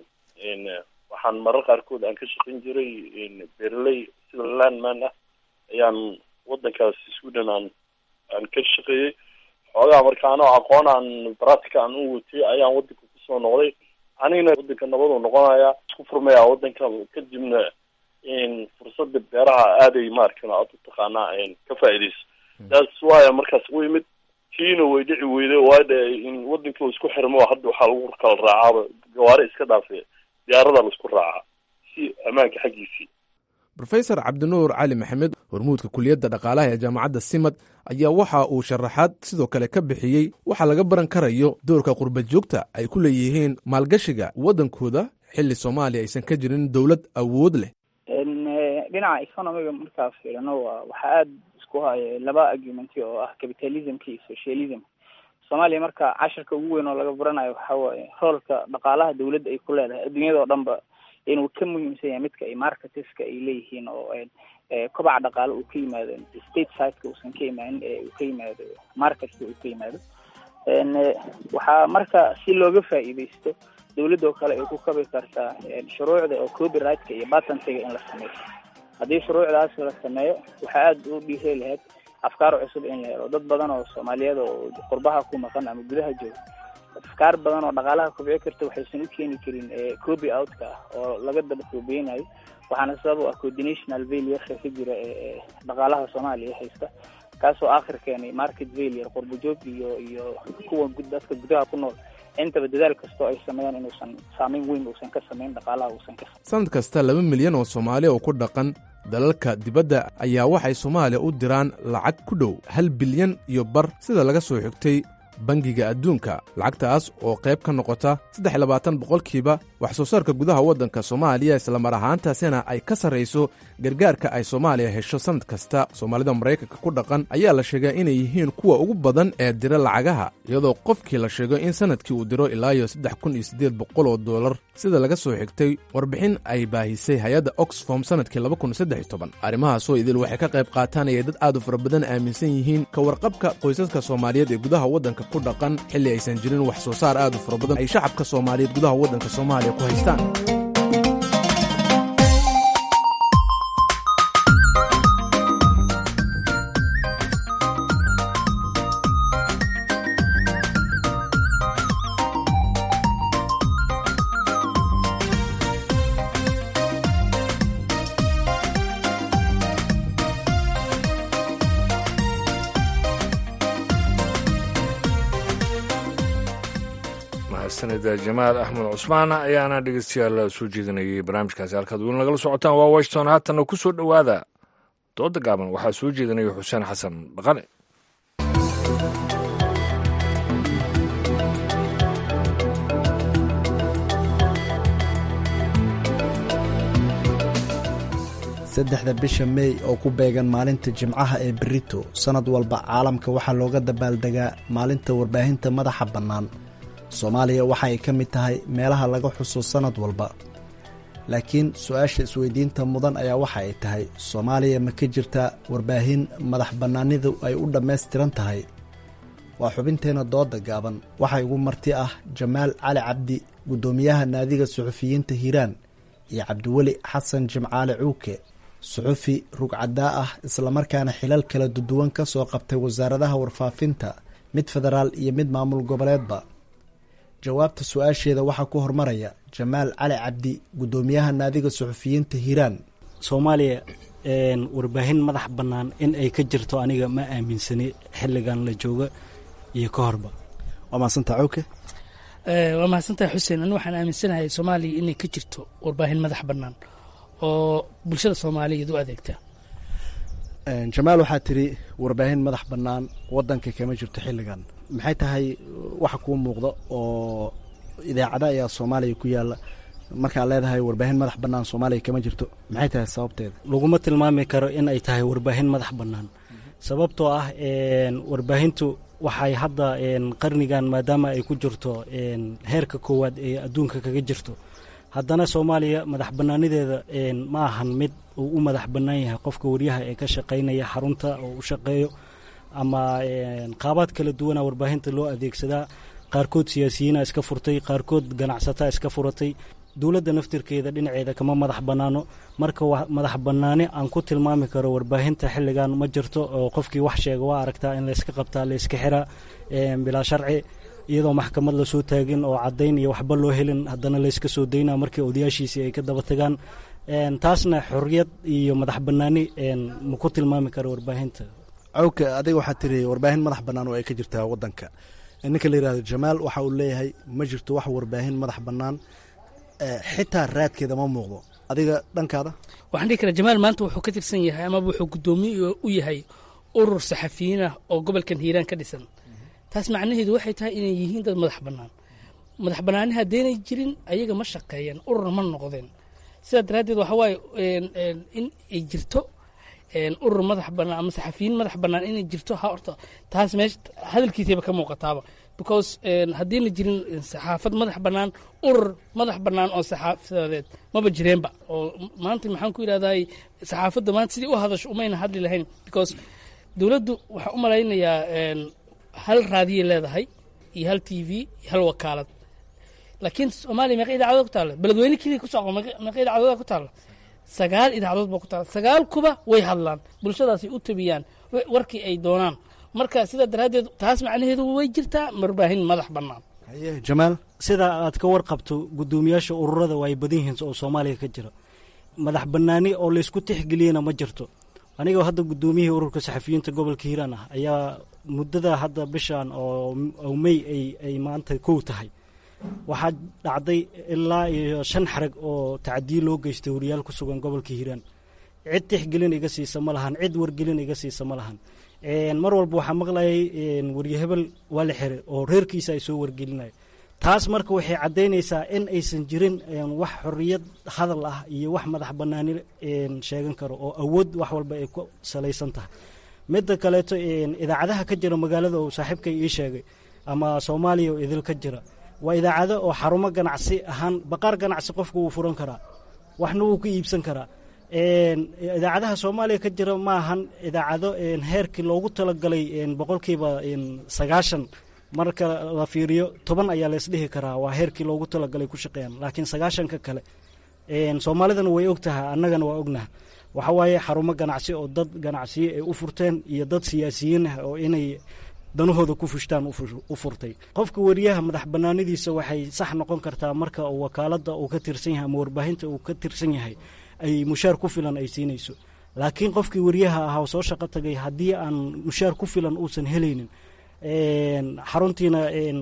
S10: waxaan marar qaarkood aan ka shaqayn jiray beeraley sida landman ah ayaan wadankaas sweden aan aan ka shaqeeyey xoogaa marka anoo aqoon aan baratica aan u watay ayaan wadanka kusoo noqday anigana wadanka nabadu noqonaya isku furmaya wadanka kadibna fursada beeraha aaday maarkan aad u taqaanaa ka faaidayso taas waaya markaas u imid tiina way dhici weyday waadha in wadanka uu isku xirmo hadda waxaa lagu kala raacaaba gawaari iska dhaafe diyaarada laisku raacaa si ammaanka xaggiisii
S9: rofesor cabdinuur cali maxamed hormuudka kuliyadda dhaqaalaha ee jaamacadda simad ayaa waxa uu sharaxaad sidoo kale ka bixiyey waxaa laga baran karayo doorka qurbajoogta ay ku leeyihiin maalgashiga waddankooda xilli soomaaliya aysan ka jirin dowlad awood leh
S4: dhinaca economiga markaa fiirino waa waxaa aada isku haya laba argumenti oo ah capitalismka iyo socialism soomaaliya marka cashirka ugu weyn oo laga baranayo waxa waaye roolka dhaqaalaha dawladda ay ku leedahay adduunyada oo dhan ba inuu ka muhiimsan yahay midka ay marketeska ay leeyihiin oo kobaca dhaqaale uu ka yimaado state sideka uusan ka imaanin ee uu ka yimaado marketka uu ka yimaado waxaa marka si looga faa'iidaysto dawladda oo kale ay ku kabi kartaa shuruucda oo copyrightka iyo patentiga in la sameeyo haddii shuruucdaas la sameeyo waxaa aada u dhiiri lahayd afkaar cusub in la helo dad badan oo soomaaliyeed oo qurbaha ku maqan ama gudaha jooga afkaar badan oo dhaqaalaha kobci karta waxaysan u keeni karin copy outka ah oo laga daba koobeynayo waxaana sabab u ah coordinational failureka ka jira ee dhaqaalaha soomaaliya haysta kaasoo aakhir keenay market failure qurbajoog iyo iyo kuwa dadka gudaha ku nool intaba dadaal kastoo ay sameeyaan inuusan saameyn weyn uusan ka samayn dhaqaalaha uusan ka
S9: sanad kasta laba milyan oo soomaaliya oo ku dhaqan dalalka dibadda ayaa waxay soomaaliya u diraan lacag ku dhow hal bilyan iyo bar sida laga soo xigtay bangiga adduunka lacagtaas oo qayb ka noqota saddex iyo labaatan boqolkiiba wax soo saarka gudaha waddanka soomaaliya islamar ahaantaasina ay ka sarrayso gargaarka ay soomaaliya hesho sannad kasta soomaalida maraykanka ku dhaqan ayaa la sheegaa inay yihiin kuwa ugu badan ee dira lacagaha iyadoo qofkii la sheego in sannadkii uu diro ilaa iyo saddex kun iyo siddeed boqol oo dollar sida laga soo xigtay warbixin ay baahisay hay-adda oxfom sannadkii laba kun saddex iyo toban arrimahaasoo idil waxay ka qayb qaatanayay dad aad u fara badan aaminsan yihiin ka warqabka qoysaska soomaaliyeed ee gudaha waddanka ku dhaqan xilli aysan jirin wax soo saar aad u fara badan ay shacabka soomaaliyeed gudaha waddanka soomaaliya ku haystaan
S2: sanida jamaal axmed cusmaan ayaana dhegeystayaal soo jeedinayay barnaamijkaasi halkaad weli nagala socotaan waa washington haatanna ku soo dhowaada dooda gaaban waxaa soo jeedinaya xuseen xasan dhaqane
S6: saddexda bisha meey oo ku beegan maalinta jimcaha ee berito sannad walba caalamka waxaa looga dabaaldegaa maalinta warbaahinta madaxa bannaan soomaaliya waxa ay ka mid tahay meelaha laga xuso sannad walba laakiin su-aasha isweydiinta mudan ayaa waxa ay tahay soomaaliya ma ka jirtaa warbaahin madax bannaanidu ay u dhammaystiran tahay waa xubinteena dooda gaaban waxaa igu marti ah jamaal cali cabdi guddoomiyaha naadiga suxufiyiinta hiiraan iyo cabdiweli xasan jimcaale cuuke suxufi rugcadaa ah islamarkaana xilal kala duduwan ka soo qabtay wasaaradaha warfaafinta mid federaal iyo mid maamul goboleedba jawaabta su-aasheeda waxaa ku hormaraya jamaal cali cabdi guddoomiyaha naadiga suxufiyiinta hiiraan
S11: soomaaliya warbaahin madax bannaan in ay ka jirto aniga ma aaminsani xilligan la jooga iyo ka horba
S6: waa mahadsantaa cawke
S12: waa mahadsantaha xuseen anu waxaan aaminsanahay soomaaliya inay ka jirto warbaahin madax bannaan oo bulshada soomaaliyeed u adeegta
S6: jamaal waxaa tiri warbaahin madax bannaan wadanka kama jirto xilligan maxay tahay waxa kuu muuqda oo idaacada ayaa soomaaliya ku yaala markaad leedahay warbaahin madax bannaan soomaaliya kama jirto maxay tahay sababteeda
S11: laguma tilmaami karo in ay tahay warbaahin madax bannaan sababtoo ah warbaahintu waxay hadda qarnigan maadaama ay ku jirto heerka koowaad ee adduunka kaga jirto haddana soomaaliya madax bannaanideeda ma ahan mid uu u madax bannaan yahay qofka waryaha ee ka shaqaynaya xarunta oo u shaqeeyo ama qaabaad kala duwana warbaahinta loo adeegsadaa qaarkood siyaasiyiina iska furtay qaarkood ganacsataa iska furatay dowladda naftirkeeda dhinaceeda kama madax bannaano marka madax bannaani aan ku tilmaami karo warbaahinta xilligan ma jirto oo qofkii wax sheega waa aragtaa in layska qabtaa layska xiraa bilaa sharci iyadoo maxkamad lasoo taagin oo caddayn iyo waxba loo helin haddana layska soo daynaa markii odayaashiisii ay ka daba tagaan taasna xorriyad iyo madax bannaani ma ku tilmaami karo warbaahinta
S6: cawka adiga waxaa tiri warbaahin madax bannaan oo ay ka jirtaa wadanka ninka la yihahdo jamaal waxa uu leeyahay ma jirto wax warbaahin madax bannaan xitaa raadkeeda ma muuqdo adiga dhankaada
S12: waxaan dhihi karaa jamaal maanta wuxuu ka tirsan yahay amaba wuxuu guddoomiye u yahay urur saxafiyiin ah oo gobolkan hiiraan ka dhisan taas macnaheedu waxay tahay inay yihiin dad madax bannaan madax bannaani haddaynay jirin ayaga ma shaqeeyeen urur ma noqdeen sidaa daraaddeed waxa waaye in ay jirto urur madax bannaan ama saxafiyiin madax bannaan inay jirto ha horta taas meesha hadalkiisayba ka muuqataaba because haddiina jirin saxaafad madax bannaan urur madax bannaan oo saxaafadeed maba jireenba oo maanta maxaan ku yidhahday saxaafadda maanta sidii u hadasho umayna hadli lahayn because dowladdu waxaa u malaynayaa hal raadiyay leedahay iyo hal t v iyo hal wakaalad laakiin soomaaliya meeqa idaacadood ku taalla beledweyne keliya ku socdo meeqa idaacadood ku taalla sagaal idaacadood baa ku taalla sagaal kuba way hadlaan bulshadaasay u tabiyaan warkii ay doonaan marka sidaa daraaddeed taas macnaheedu way jirtaa warbaahin madax bannaan
S6: jamaal
S11: sida aad ka warqabto guddoomiyaasha ururada waa ay badan yihiin oo soomaaliya ka jira madax bannaani oo laysku tixgeliyana ma jirto anigoo hadda guddoomiyihii ururka saxafiyiinta gobolka hiiraan ah ayaa muddada hadda bishan oo mey ay maanta kow tahay waxaa dhacday ilaa iyo shan xarag oo tacdiye loo geystay wariyaal ku sugan gobolka hiiraan cid tixgelin iga siisa ma lahan cid wargelin iga siisa ma lahan mar walba waxaa maqlayay warye hebel waa la xiray oo reerkiisa ay soo wargelinaya taas marka waxay caddaynaysaa in aysan jirin wax xorriyad hadal ah iyo wax madax bannaani sheegan karo oo awood wax walba ay ku salaysan tahay midda kaleeto idaacadaha ka jira magaalada oo saaxiibkay ii sheegay ama soomaaliya oo idil ka jira waa idaacado oo xarumo ganacsi ahaan baqaar ganacsi qofku wuu furan karaa waxna wuu ka iibsan karaa idaacadaha soomaaliya ka jira ma ahan idaacado heerkii loogu talagalay boqolkiiba sagaashan marka la fiiriyo toban ayaa laysdhihi karaa waa heerkii loogu talagalay ku shaqeeyaan laakiin sagaashanka kale soomaalidana way og tahay annagana waa ognaha waxa waaye xarumo ganacsi oo dad ganacsiye ay u furteen iyo dad siyaasiyiin ah oo inay danahooda ku fushtaan u furtay qofka wariyaha madax bannaanidiisa waxay sax noqon kartaa marka uu wakaaladda uu ka tirsan yahay ama warbaahinta uu ka tirsan yahay ay mushaar ku filan ay siinayso laakiin qofkii wariyaha ahaa oo soo shaqo tagay haddii aan mushaar ku filan uusan helaynin xaruntiina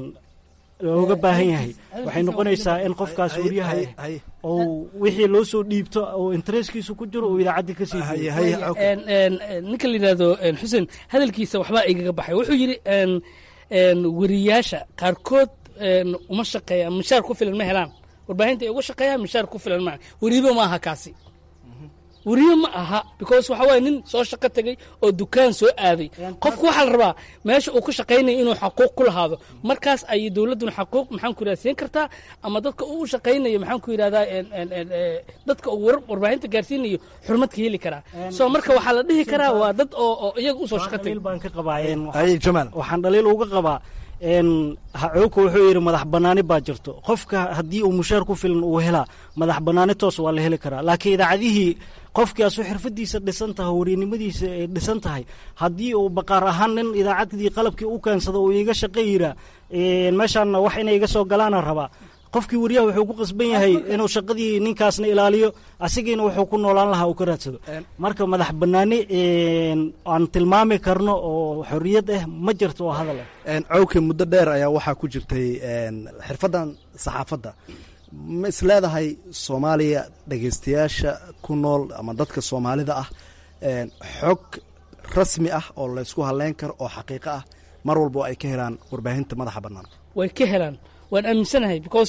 S11: looga baahan yahay waxay noqonaysaa in qofkaas wariyaha ou wixii loo soo dhiibto oo intereskiisu ku jiro uu idaacaddii ka sii
S12: ninka la yidhahdo xuseen hadalkiisa waxbaa igaga baxay wuxuu yidhi wariyaasha qaarkood uma shaqeeyaan mushaar ku filan ma helaan warbaahinta ay uga shaqeeyaan mushaar ku filan maa weriibo ma aha kaasi weriye ma aha because waxa waye nin soo shaqo tegey oo dukaan soo aaday qofku waxaa la rabaa meesha uu ku shaqaynaya inuu xaquuq ku lahaado markaas ayay dowladduna xaquuq maxaan ku yidhahda siin kartaa ama dadka uu shaqaynayo maxaan ku yidhahdaa dadka uu warbaahinta gaarsiinayo xurmad ka heli karaa so marka waxaa la dhihi karaa waa dad oo oo iyaga usoo shaqo tegay
S11: baan ka qabaa waxaan dhaliil uga qabaa hacooka wuxuu yidhi madax banaani baa jirto qofka haddii uu mushaar ku filan uu helaa madax banaani toos waa la heli karaa laakiin idaacadihii qofkaasu xirfadiisa dhisan tahay wariyanimadiisa ay dhisan tahay haddii uu baqaar ahaan nin idaacaddii qalabkii u keensado uu iga shaqo yiraa meeshaanna wax inay iga soo galaana rabaa qofkii wariyaha wuxuu ku qasban yahay inuu shaqadii ninkaasna ilaaliyo asigiina wuxuu ku noolaan lahaa uu ka raadsado marka madax banaani aan tilmaami karno oo xorriyad ah ma jirto oo hadal ah
S6: cawke muddo dheer ayaa waxaa ku jirtay xirfaddan saxaafadda ma is leedahay soomaaliya dhegeystayaasha ku nool ama dadka soomaalida ah xog rasmi ah oo laysku hadleyn karo oo xaqiiqo ah mar walba oo ay ka helaan warbaahinta madaxa bannaan
S12: way ka helaan waan aaminsanahay because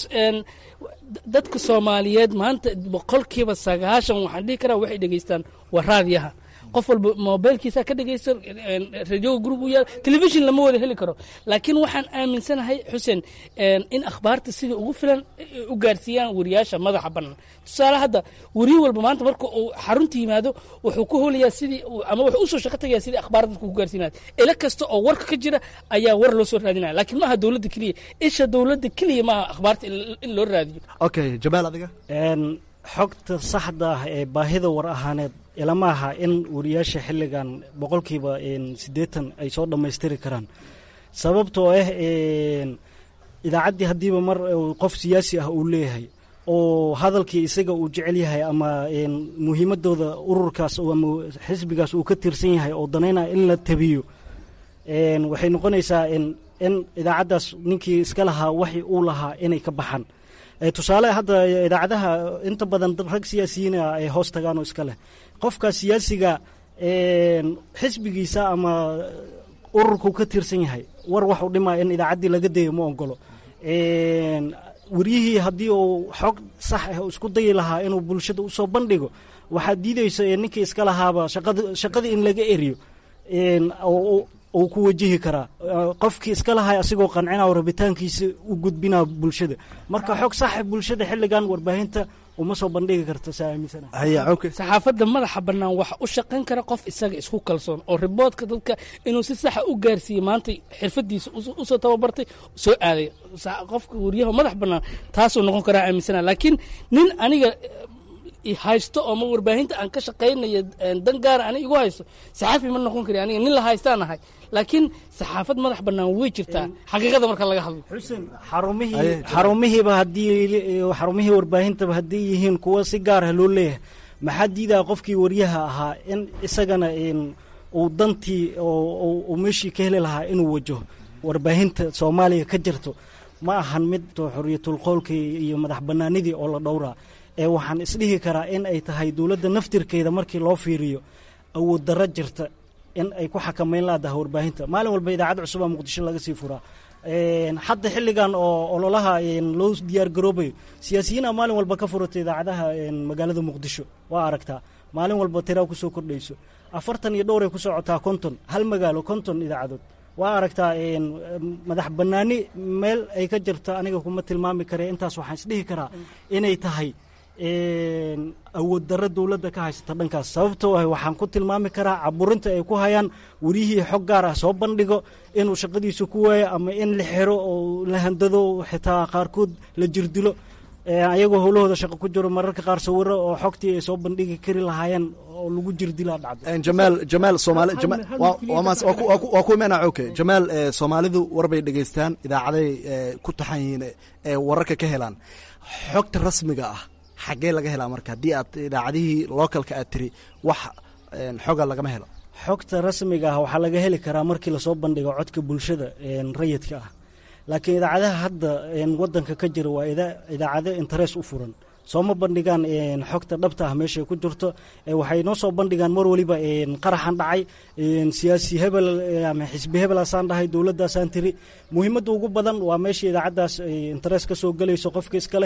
S12: dadka soomaaliyeed maanta boqolkiiba sagaashan waxaan dhihi karaa waxay dhegeystaan waa raadiyaha qof walba mobilkiisa ka dhegeysta radioga guriga u yaal telefishon lama wada heli karo laakiin waxaan aaminsanahay xuseen in akhbaarta sida ugu filan u gaarsiiyaan wariyaasha madaxa bannaan tusaale hadda weriye walba maanta marka uu xarunta yimaado wuxuu ku holayaa sidii ama wuxuu usoo shaqo tagayaa sidii akhbaar dadka ku gaarsiinaya ila kasta oo warka ka jira ayaa war loo soo raadinaya laakiin maaha dowladda keliya isha dowladda keliya maaha akhbaarta in loo raadiyo
S6: okay jamaal adiga
S11: xogta saxda ah ee baahida war ahaaneed ilama aha in wariyaasha xilligan boqolkiiba siddeetan ay soo dhammaystiri karaan sababtoo ah idaacaddii haddiiba mar qof siyaasi ah uu leeyahay oo hadalkii isaga uu jecel yahay ama muhiimadooda ururkaas ama xisbigaas uu ka tirsan yahay oo danaynaya in la tabiyo waxay noqonaysaa in idaacaddaas ninkii iska lahaa waxi uu lahaa inay ka baxaan tusaale hadda idaacadaha inta badan rag siyaasiyiina ay hoos tagaan oo iska leh qofka siyaasiga xisbigiisa ama ururku ka tirsan yahay war waxu dhimaa in idaacaddii laga dayo ma ogolo wariyihii haddii uu xog sax ah isku dayi lahaa inuu bulshada usoo bandhigo waxaad diideysa ninkii iska lahaaba shaqadii in laga eriyo uu ku wajihi karaa qofkii iska lahay asigoo qancina rabitaankiisa u gudbinaa bulshada marka xog saxa bulshada xilligan warbaahinta uma soo bandhigi karto saa aaminsana
S12: saxaafadda madaxa bannaan waxa u shaqayn kara qof isaga isku kalsoon oo riboodka dadka inuu si saxa u gaarsiiye maanta xirfadiisa usoo tababartay soo aaday qofka wariyaha madax bannaan taasuu noqon karaa aaminsana laakiin nin aniga haysto oo ma warbaahinta aan ka shaqaynayo dan gaara ani igu haysto saxaafi ma noqon kari aniga nin la haystaan ahay laakiin saxaafad madax bannaan way jirtaa xaqiiqada marka laga hadlo
S11: xuseen xarumihii xarumihiiba haddii xarumihii warbaahintaba haddii yihiin kuwa si gaar ah loo leeyahay maxaa diidaa qofkii waryaha ahaa in isagana uu dantii uu meeshii ka heli lahaa inuu wajaho warbaahinta soomaaliya ka jirto ma ahan mid xorriyatul qowlkii iyo madax bannaanidii oo la dhowraa ee waxaan isdhihi karaa in ay tahay dowladda naftirkeeda markii loo fiiriyo awood darro jirta in ay ku xakamayn laadaha warbaahinta maalin walba idaacad cusubaa muqdisho laga sii furaa hadda xilligan oo ololaha loo diyaar garoobayo siyaasiyiina maalin walba ka furata idaacadaha magaalada muqdisho waa aragtaa maalin walba tiraa kusoo kordhayso afartan iyo dhowray ku socotaa konton hal magaalo konton idaacadood waa aragtaa madax bannaani meel ay ka jirto aniga kuma tilmaami kare intaas waxaan isdhihi karaa inay tahay awood darro dowladda ka haysata dhankaas sababtoo ah waxaan ku tilmaami karaa caburinta ay ku hayaan werihii xog gaar ah soo bandhigo inuu shaqadiisa ku waayo ama in la xiro oo la handado xitaa qaarkood la jirdilo ayagoo howlahooda shaqo ku jiro mararka qaar sawiro oo xogtii ay soo bandhigi kari lahaayeen oo lagu jirdilaa dhacdo
S6: jamaal jamaal soomaali waa ku imaana oke jamaal soomaalidu warbay dhegeystaan idaacaday ku taxan yihiin ee wararka ka helaan xogta rasmiga ah xaggee laga helaa marka haddii aad idaacadihii localka aad tiri wax xoga lagama helo
S11: xogta rasmiga ah waxaa laga heli karaa markii lasoo bandhigo codka bulshada rayidka ah laakiin idaacadaha hadda wadanka ka jira waa idaacado interes u furan sooma bandhigaan xogta dhabta ah meeshay ku jirto waxay noo soo bandhigaan mar waliba qaraxan dhacay siyaasi hebel ama xisbi hebelaasaan dhahay dowladdaasaan tiri muhiimadda ugu badan waa meesha idaacaddaas interes ka soo gelayso qofka iska leh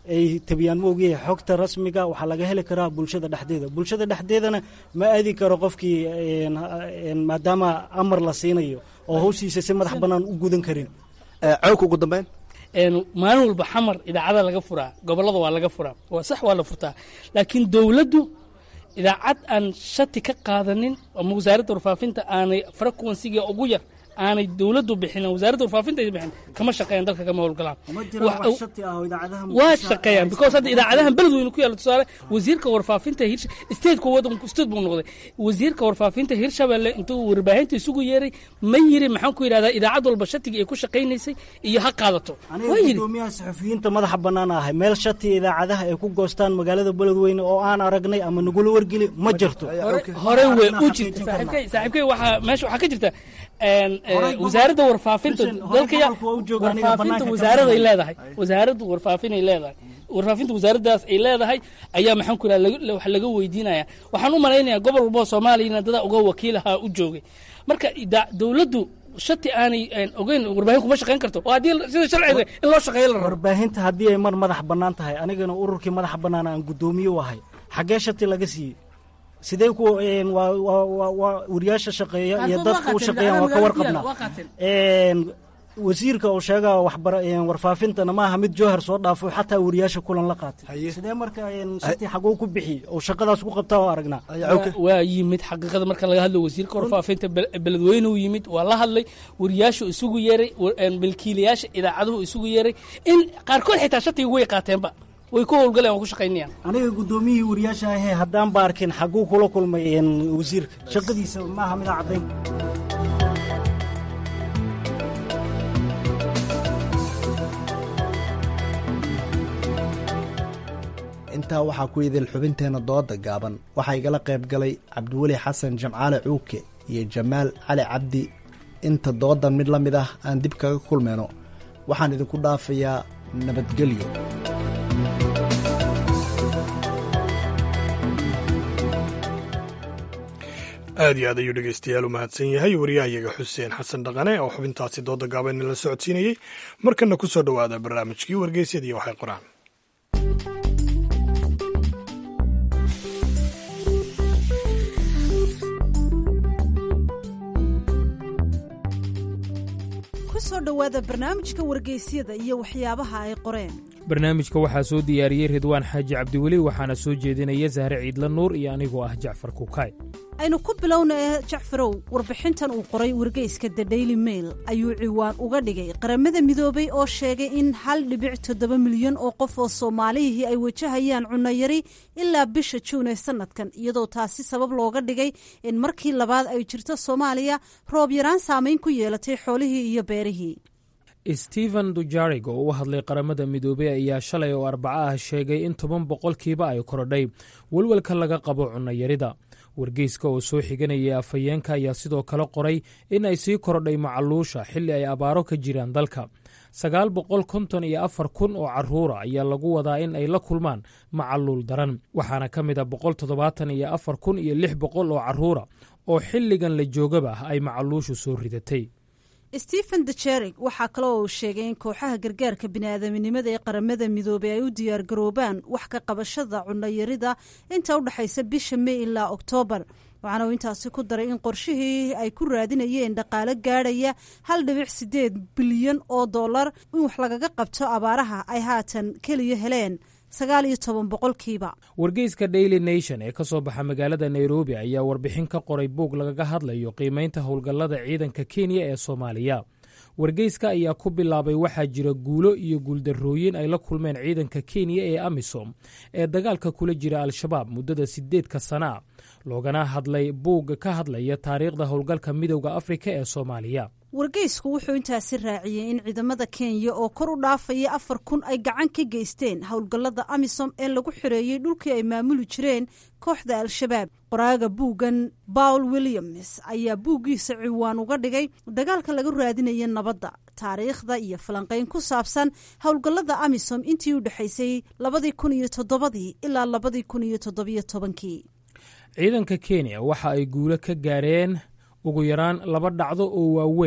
S11: ay tabiyaan ma ogyahay xogta rasmiga waxaa laga heli karaa bulshada dhexdeeda bulshada dhexdeedana ma aadi karo qofkii maadaama amar la siinayo oo hawshiisa si madax bannaan u gudan karin
S13: cawka ugu dambeyn
S12: maalin walba xamar idaacada laga furaa gobollada waa laga furaa waa sax waa la furtaa laakiin dowladdu idaacad aan shati ka qaadanin ama wasaaradda warfaafinta aanay frequensiga ugu yar aanay dowladdu bixinin wasaaradda warfaafinta ay bixin kama shaqeeyaan dalka kama howlgalaan waa shaqeeyaan because hadda idaacadahan beledweyne ku yaalla tusaale wasiirka warfaafinta hirsha stateka wadanku state buu noqday wasiirka warfaafinta hirshabelle intuu warbaahinta isugu yeeray ma yiri maxaan ku yidhahdaa idaacad walba shatigii ay ku shaqaynaysay iyo ha qaadato
S11: aniga gudoomiyaha saxufiyiinta madaxa bannaan ahay meel shati idaacadaha ay ku goostaan magaalada beledweyne oo aan aragnay ama nagula wargeli ma jirto
S12: hore way u jirta saaxiibkay saaxiibkay waxaa meesha waxaa ka jirta wasaaradda warfaafinta dalka warfaafinta wasaaraday leedahay wasaaradda warfaafinay leedahay warfaafinta wasaaraddaas ay leedahay ayaa maxaan ku yidhahda wax laga weydiinaya waxaan u malaynayaa gobol walbo soomaaliyana dada uga wakiilahaa u joogay marka dowladdu shati aanay ogeyn warbaahin kuma shaqayn karto oo haddii sida sharciga in loo shaqeeyo la rabo
S11: warbaahinta haddii ay mar madax bannaan tahay anigana ururkii madax bannaan aan guddoomiye u ahay xaggee shati laga siiyey sidee ku waa wariyaasha shaqeeya iyo dadka u shaqeeyaan waa ka warqabnaa wasiirka uu sheega warfaafintana maaha mid jowhar soo dhaafo xataa wariyaasha kulan la qaatay sidee marka shati xaguu ku bixi oo shaqadaas ku qabtaa oo aragnaa
S12: waa yimid xaqiiqada marka laga hadlo wasiirka warfaafinta beledweyne uu yimid waa la hadlay wariyaashu isugu yeeray milkiilayaasha idaacaduhu isugu yeeray in qaarkood xitaa shatiga way qaateenba way ku howlgaleen waa ku shaqaynayaan
S11: aniga guddoomiyihii wariyaasha ahee haddaan ba arkin xaguu kula kulmay wasiirka shaqadiisa maaha midaa caddayn
S6: intaa waxaa ku idil xubinteenna dooda gaaban waxaa igala qayb galay cabdiweli xasan jamcaale cuuke iyo jamaal cali cabdi inta doodan mid la mid ah aan dib kaga kulmayno waxaan idinku dhaafayaa nabadgelyo
S1: aad iyo aad ayuu dhegeystayaal u mahadsan yahay wariyahayaga xuseen xasan dhaqane oo xubintaasi dooda gaaban la socodsiinayey markana ku soo dhowaada barnaamijkii wargeysyadii waxay qoraan
S14: kusoo dhowaada barnaamijka wargeysyada iyo waxyaabaha ay qoreen
S15: barnaamijka waxaa soo diyaariyey ridwaan xaaji cabdiweli waxaana soo jeedinaya sahre ciidla nuur iyo anigoo ah jacfar kukaay
S14: aynu ku bilowna jacfarow warbixintan uu qoray wargeyska the daily mail ayuu ciwaan uga dhigay qaramada midoobay oo sheegay in hal dhibic toddoba milyan oo qof oo soomaalihii ay wajahayaan cunayari ilaa bisha juun ee sanadkan iyadoo taasi sabab looga dhigay in markii labaad ay jirto soomaaliya roob yaraan saamayn ku yeelatay xoolihii iyo beerihii
S15: stephen dujarig oo u hadlay qaramada midoobey ayaa shalay oo arbaco ah sheegay in toban boqolkiiba ay korodhay welwelka laga qabo cunayarida wargeyska oo soo xiganaya afhayeenka ayaa sidoo kale qoray in ay sii korodhay macaluusha xilli ay abaaro ka jiraan dalka sagaal boqol konton iyo afar kun oo caruura ayaa lagu wadaa in ay la kulmaan macaluul daran waxaana ka mid a boqol toddobaatan iyo afar kun iyo lix boqol oo caruura oo xilligan la joogaba ay macaluushu soo ridatay
S14: stephen dejerig waxaa kale oo uu sheegay in kooxaha gargaarka bini'aadaminimada ee qaramada midoobey ay u diyaargaroobaan wax ka qabashada cunayarida inta u dhexaysa bisha mey ilaa oktoobar waxaana uu intaasi ku daray in qorshihii ay ku raadinayeen dhaqaalo gaadhaya hal dhibic sideed bilyan oo dollar in wax lagaga qabto abaaraha ay haatan keliya heleen sagaal iyo toban boqolkiiba
S15: wargeyska daily nation ee ka soo baxa magaalada nairobi ayaa warbixin ka qoray buug lagaga hadlayo qiimaynta howlgallada ciidanka kenya ee soomaaliya wargeyska ayaa ku bilaabay waxaa jira guulo iyo guuldarrooyin ay la kulmeen ciidanka kenya ee amisom ee dagaalka kula jira al-shabaab muddada sideedka sana a loogana hadlay buug ka hadlaya taariikhda howlgalka midowda afrika ee soomaaliya
S14: wargeysku wuxuu intaasi raaciyey in ciidamada kenya oo kor u dhaafaya afar kun ay gacan ka geysteen howlgallada amisom ee lagu xoreeyey dhulkii ay maamuli jireen kooxda al-shabaab qoraaga buuggan bawl williams ayaa buuggiisa ciwaan uga dhigay dagaalka laga raadinaya nabadda taariikhda iyo falanqayn ku saabsan howlgallada amisom intii u dhexaysay labadii kun iyo toddobadii ilaa labadii kun iyo toddobiyo tobankii
S15: ciidanka kenya waxa ay guulo ka gaareen ugu yaraan laba dhacdo oo waaweyn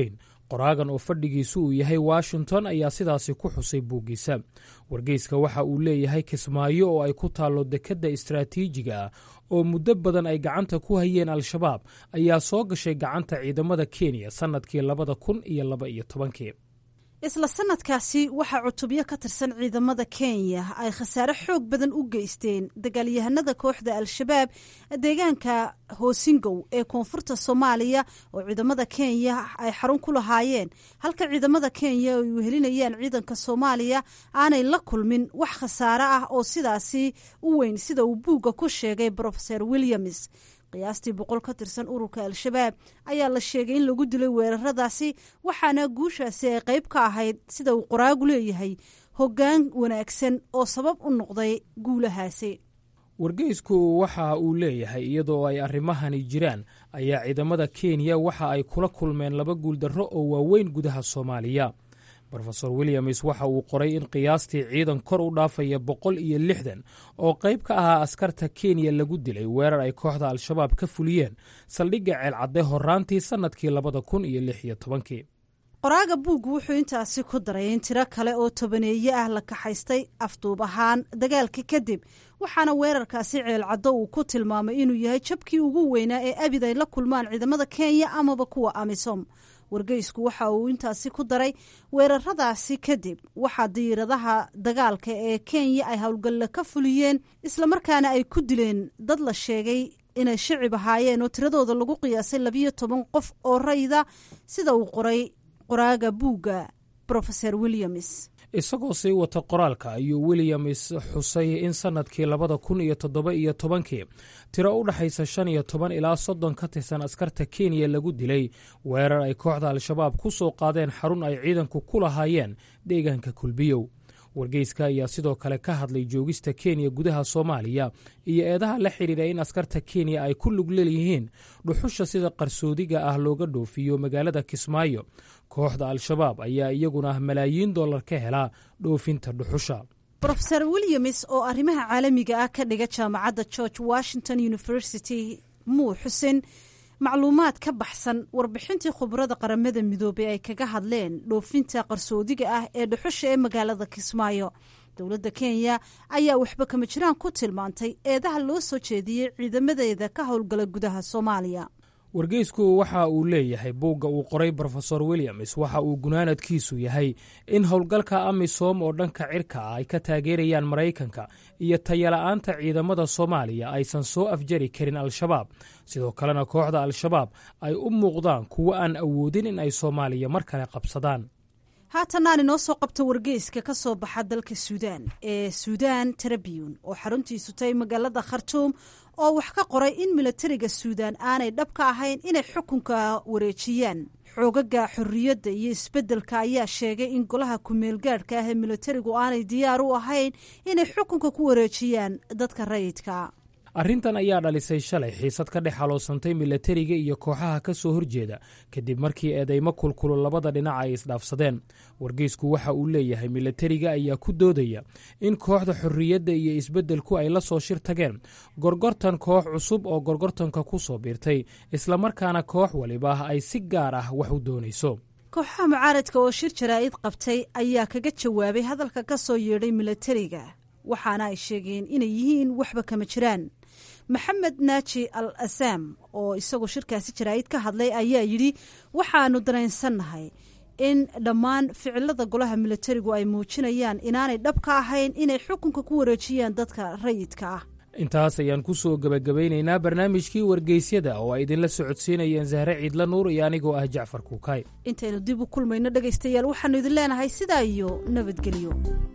S15: qoraagan oo fadhigiisu uu yahay washington ayaa sidaasi ku xusay buuggiisa wargeyska waxa uu leeyahay kismaayo oo ay ku taallo dekedda istaraatiijiga ah oo muddo badan ay gacanta ku hayeen al-shabaab ayaa soo gashay gacanta ciidamada kenya sannadkii labada kun iyo laba iyo tobankii
S14: isla sanadkaasi waxaa cutubyo ka tirsan ciidamada kenya ay khasaare xoog badan u geysteen dagaalyahanada kooxda al-shabaab deegaanka hoosingow ee koonfurta soomaaliya oo ciidamada kenya ay xarun ku lahaayeen halka ciidamada kenya ay wehelinayaan ciidanka soomaaliya aanay la kulmin wax khasaare ah oo sidaasi u weyn sida uu buugga ku sheegay brofeor williams qiyaastii boqol ka tirsan ururka al-shabaab ayaa la sheegay in lagu dilay weeraradaasi waxaana guushaasi ay qayb ka ahayd sida uu qoraagu leeyahay hoggaan wanaagsan oo sabab u noqday guulahaasi
S15: wargeysku waxa uu leeyahay iyadoo ay arrimahani jiraan ayaa ciidamada kenya waxa ay kula kulmeen laba guuldarro oo waaweyn gudaha soomaaliya rofeor williams waxa uu qoray in qiyaastii ciidan kor u dhaafaya boqol iyo lixdan oo qayb ka ahaa askarta kenya lagu dilay weerar ay kooxda al-shabaab ka fuliyeen saldhigga ceelcadde horaantii sannadkii labada kun iyo lix iyo tobankii
S14: qoraaga buuggu wuxuu intaasi ku daray in tiro kale oo tobaneeye ah la kaxaystay afduub ahaan dagaalka kadib waxaana weerarkaasi ceelcaddo uu ku tilmaamay inuu yahay jabkii ugu weynaa ee abid ay la kulmaan ciidamada kenya amaba kuwa amisom wargeysku waxa uu intaasi ku daray weeraradaasi kadib waxaa diiradaha dagaalka ee kenya ay howlgalle ka fuliyeen islamarkaana ay ku dileen dad la sheegay inay shicib ahaayeen oo tiradooda lagu qiyaasay labiyo toban qof oo rayda sida uu qoray qoraaga buugga rofeor williams
S15: isagoo sii wata qoraalka ayuu williams xusay in sannadkii labada kun iyo toddoba iyo tobankii tiro u dhexaysa shan iyo toban ilaa soddon ka tirsan askarta kenya lagu dilay weerar ay kooxda al-shabaab ku soo qaadeen xarun ay ciidanku ku lahaayeen deegaanka kulbiyow wargeyska ayaa sidoo kale ka hadlay joogista kenya gudaha soomaaliya iyo eedaha la xidhiidha in askarta kenya ay ku lug leeyihiin dhuxusha sida qarsoodiga ah looga dhoofiyo magaalada kismaayo kooxda al-shabaab ayaa iyaguna malaayiin dollar ka helaa dhoofinta dhuxusha
S14: rofeor williams oo arrimaha caalamiga ah ka dhiga jaamacadda george washington university muu xusin macluumaad ka baxsan warbixintii khubarada qaramada midoobey ay kaga hadleen dhoofinta qarsoodiga ah ee dhuxusha ee magaalada kismaayo dowladda kenya ayaa waxba kama jiraan ku tilmaantay eedaha loo soo jeediyey ciidamadeeda ka howlgala gudaha soomaaliya
S15: wargeysku waxa uu leeyahay buugga uu qoray rofeor williams waxa uu gunaanadkiisu yahay in howlgalka amisom oo dhanka cirka ah ay ka taageerayaan maraykanka iyo tayala-aanta ciidamada soomaaliya aysan soo afjari karin al-shabaab sidoo kalena kooxda al-shabaab ay u muuqdaan kuwo aan awoodin in ay soomaaliya mar kale qabsadaan
S14: haatanaan inoo soo qabta wargeyska ka soo baxa dalka suudaan ee suudaan tribune oo xaruntiisu tahay magaalada khartuum oo wax ka qoray in milatariga suudaan aanay dhab ka ahayn inay xukunka wareejiyaan xoogaga xorriyadda iyo isbeddelka ayaa sheegay in golaha ku-meelgaadhka ah ee milatarigu aanay diyaar u ahayn inay xukunka ku wareejiyaan dadka rayidka
S15: arrintan ayaa dhalisay shalay xiisad ka dhex haloosantay milatariga iyo kooxaha ka soo horjeeda kadib markii eedeymo kulkulo labada dhinac ay isdhaafsadeen wargeysku waxa uu leeyahay milatariga ayaa ku doodaya in kooxda xorriyadda iyo isbeddelku ay la soo shir tageen gorgortan koox cusub oo gorgortanka ku soo biirtay islamarkaana koox waliba ay si gaar ah wax u doonayso
S14: kooxaha mucaaradka oo shir jaraa'id qabtay ayaa kaga jawaabay hadalka ka soo yeedhay milatariga waxaana ay sheegeen inay yihiin waxba kama jiraan maxamed naaji al asaam oo isagoo shirkaasi jaraa'id ka hadlay ayaa yidhi waxaanu dareensannahay in dhammaan ficilada golaha milatarigu ay muujinayaan inaanay dhab ka ahayn inay xukunka ku wareejiyaan dadka rayidka ah
S15: intaas ayaan ku soo gebagabeynaynaa barnaamijkii wargeysyada oo ay idinla socodsiinayeen sahre ciidla nuur iyo anigoo ah jacfar kuukay
S14: intaynu dib u kulmayno dhegaystayaal waxaanu idin leenahay sidaa iyo nabadgelyo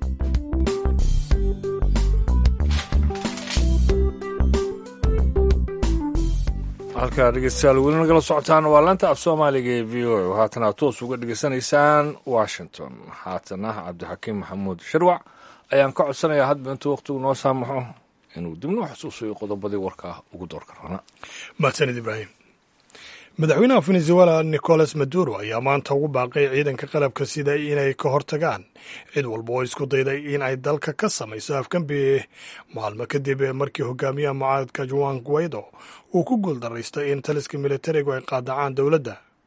S2: halkaa dhegeystayaal weli nagala socotaan waa laanta af soomaaliga ee v o a haatana toos uga dhegeysanaysaan washington haatana cabdixakiim maxamuud sharwac ayaan ka codsanayaa hadba intuu wakhtigu noo saamaxo inuu dib noo xusuusayo qodobadii warkaa ugu doorka rabana
S1: mahadsanid ibraahim madaxweynaha venezuela nicolas maduro ayaa maanta ugu baaqay ciidanka qalabka sida inay ka hortagaan cid walba oo isku dayday in ay dalka ka samayso afgambi maalmo kadib markii hogaamiyaha mucaaradka juan guaido uu ku guuldaraystay in taliska militarigu ay qaadacaan dowladda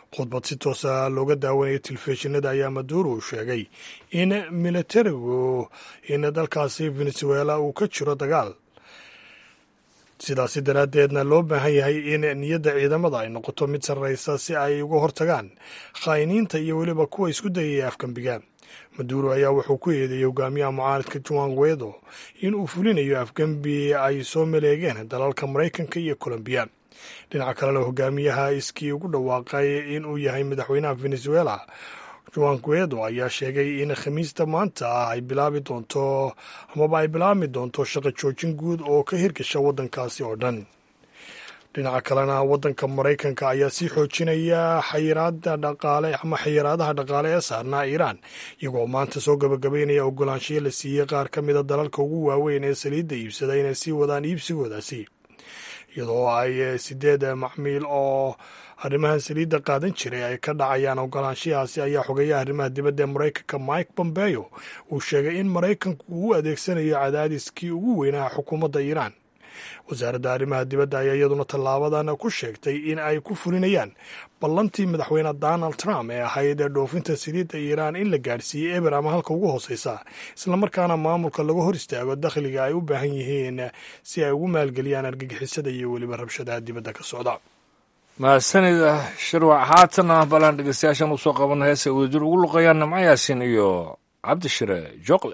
S1: khudbad si toosa looga daawanayo telefishinada ayaa maduro uu sheegay in militarigu in dalkaasi venezuela uu ka jiro dagaal sidaasi daraaddeedna loo baahan yahay in niyadda ciidamada ay noqoto mid sarraysa si ay uga hortagaan khaa'iniinta iyo weliba kuwa isku dayaya afgembiga maduro ayaa wuxuu ku eedeeyey hogaamiyaha mucaaridka juan guedo in uu fulinayo afgembi ay soo maleegeen dalalka maraykanka iyo colombiya dhinaca kalena hogaamiyaha iskii ugu dhawaaqay in uu yahay madaxweynaha venezuela juan guedo ayaa sheegay in khamiista maanta ah ay bilaabi doonto amaba ay bilaabmi doonto shaqo joojin guud oo ka hirgasha waddankaasi oo dhan dhinaca kalena waddanka maraykanka ayaa sii xoojinaya xayiraada dhaqaale ama xayiraadaha dhaqaale ee saarnaa iiraan iyagoo maanta soo gabagabaynaya ogolaanshiyo la siiyey qaar ka mida dalalka ugu waaweyn ee saliidda iibsada inay sii wadaan iibsigoodaasi iyadoo ay sideed macmiil oo arrimahan saliidda qaadan jiray ay ka dhacayaan ogolaanshiyahaasi ayaa xogeeyaha arrimaha dibadda ee maraykanka mike pompeo uu sheegay in maraykanku uu adeegsanayo cadaadiskii ugu weynaa xukuumadda iiraan wasaaradda arrimaha dibadda ayaa iyaduna tallaabadan ku sheegtay in ay ku fulinayaan ballantii madaxweyne donald trump ee ahayd dhoofinta saliidda iiraan in la gaadhsiiyey eber ama halka ugu hooseysa islamarkaana maamulka laga hor istaago dakhliga ay u baahan yihiin si ay ugu maalgeliyaan argagixisada iyo weliba rabshadaha dibadda ka socda
S2: mahadsanida shirwac haatana balaan dhegeystayaashan usoo qabana heesa wadajir ugu luqayaan namco yaasin iyo cabdishire jooqle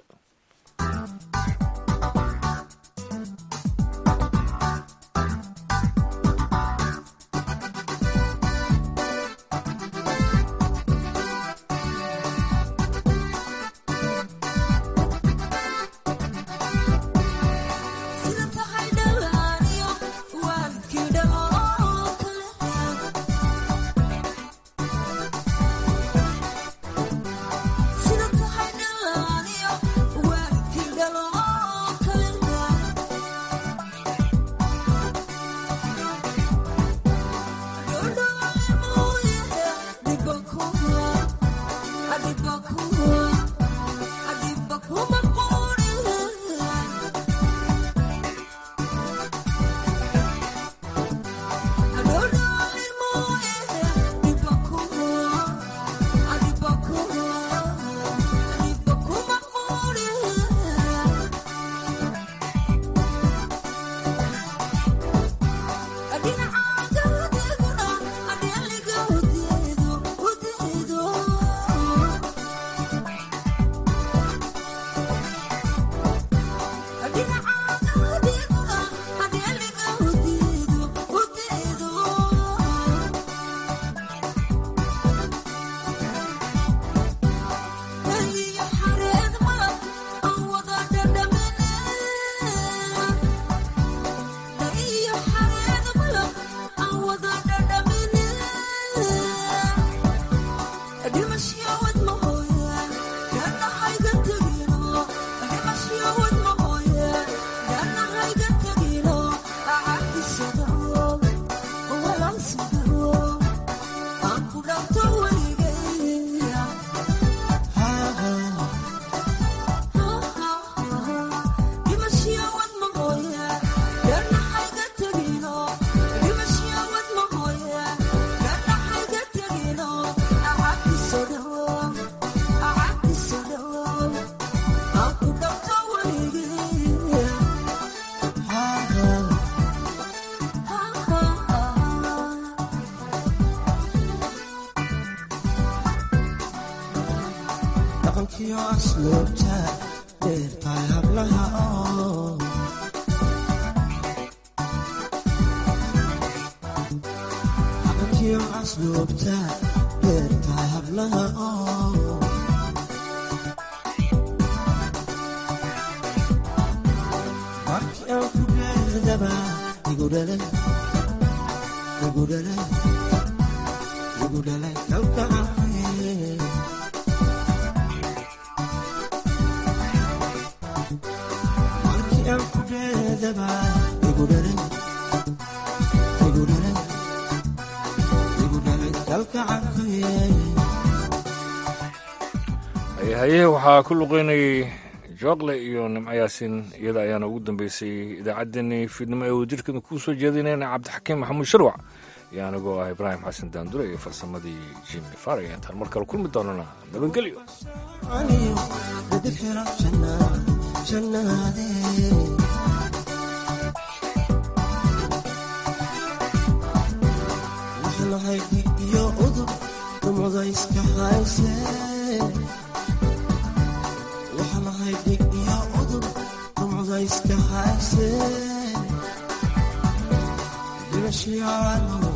S2: haye waxaa ku luqeynayay jooqle iyo nimco yaasin iyada ayaana ugu dambeysay idaacaddeenii fiidnimo ee wadajirkeeda kuu soo jeedinayna cabdixakiim maxamuud sharwac iyo anigoo ah ibraahim xasan daandure iyo farsamadii jimi faray intaan mar kale kulmi doonana nabadgelyo
S13: iyo udub dumada iska hayse waxa lahay dhig iyo udub dumada iska hayse dhibashiyaano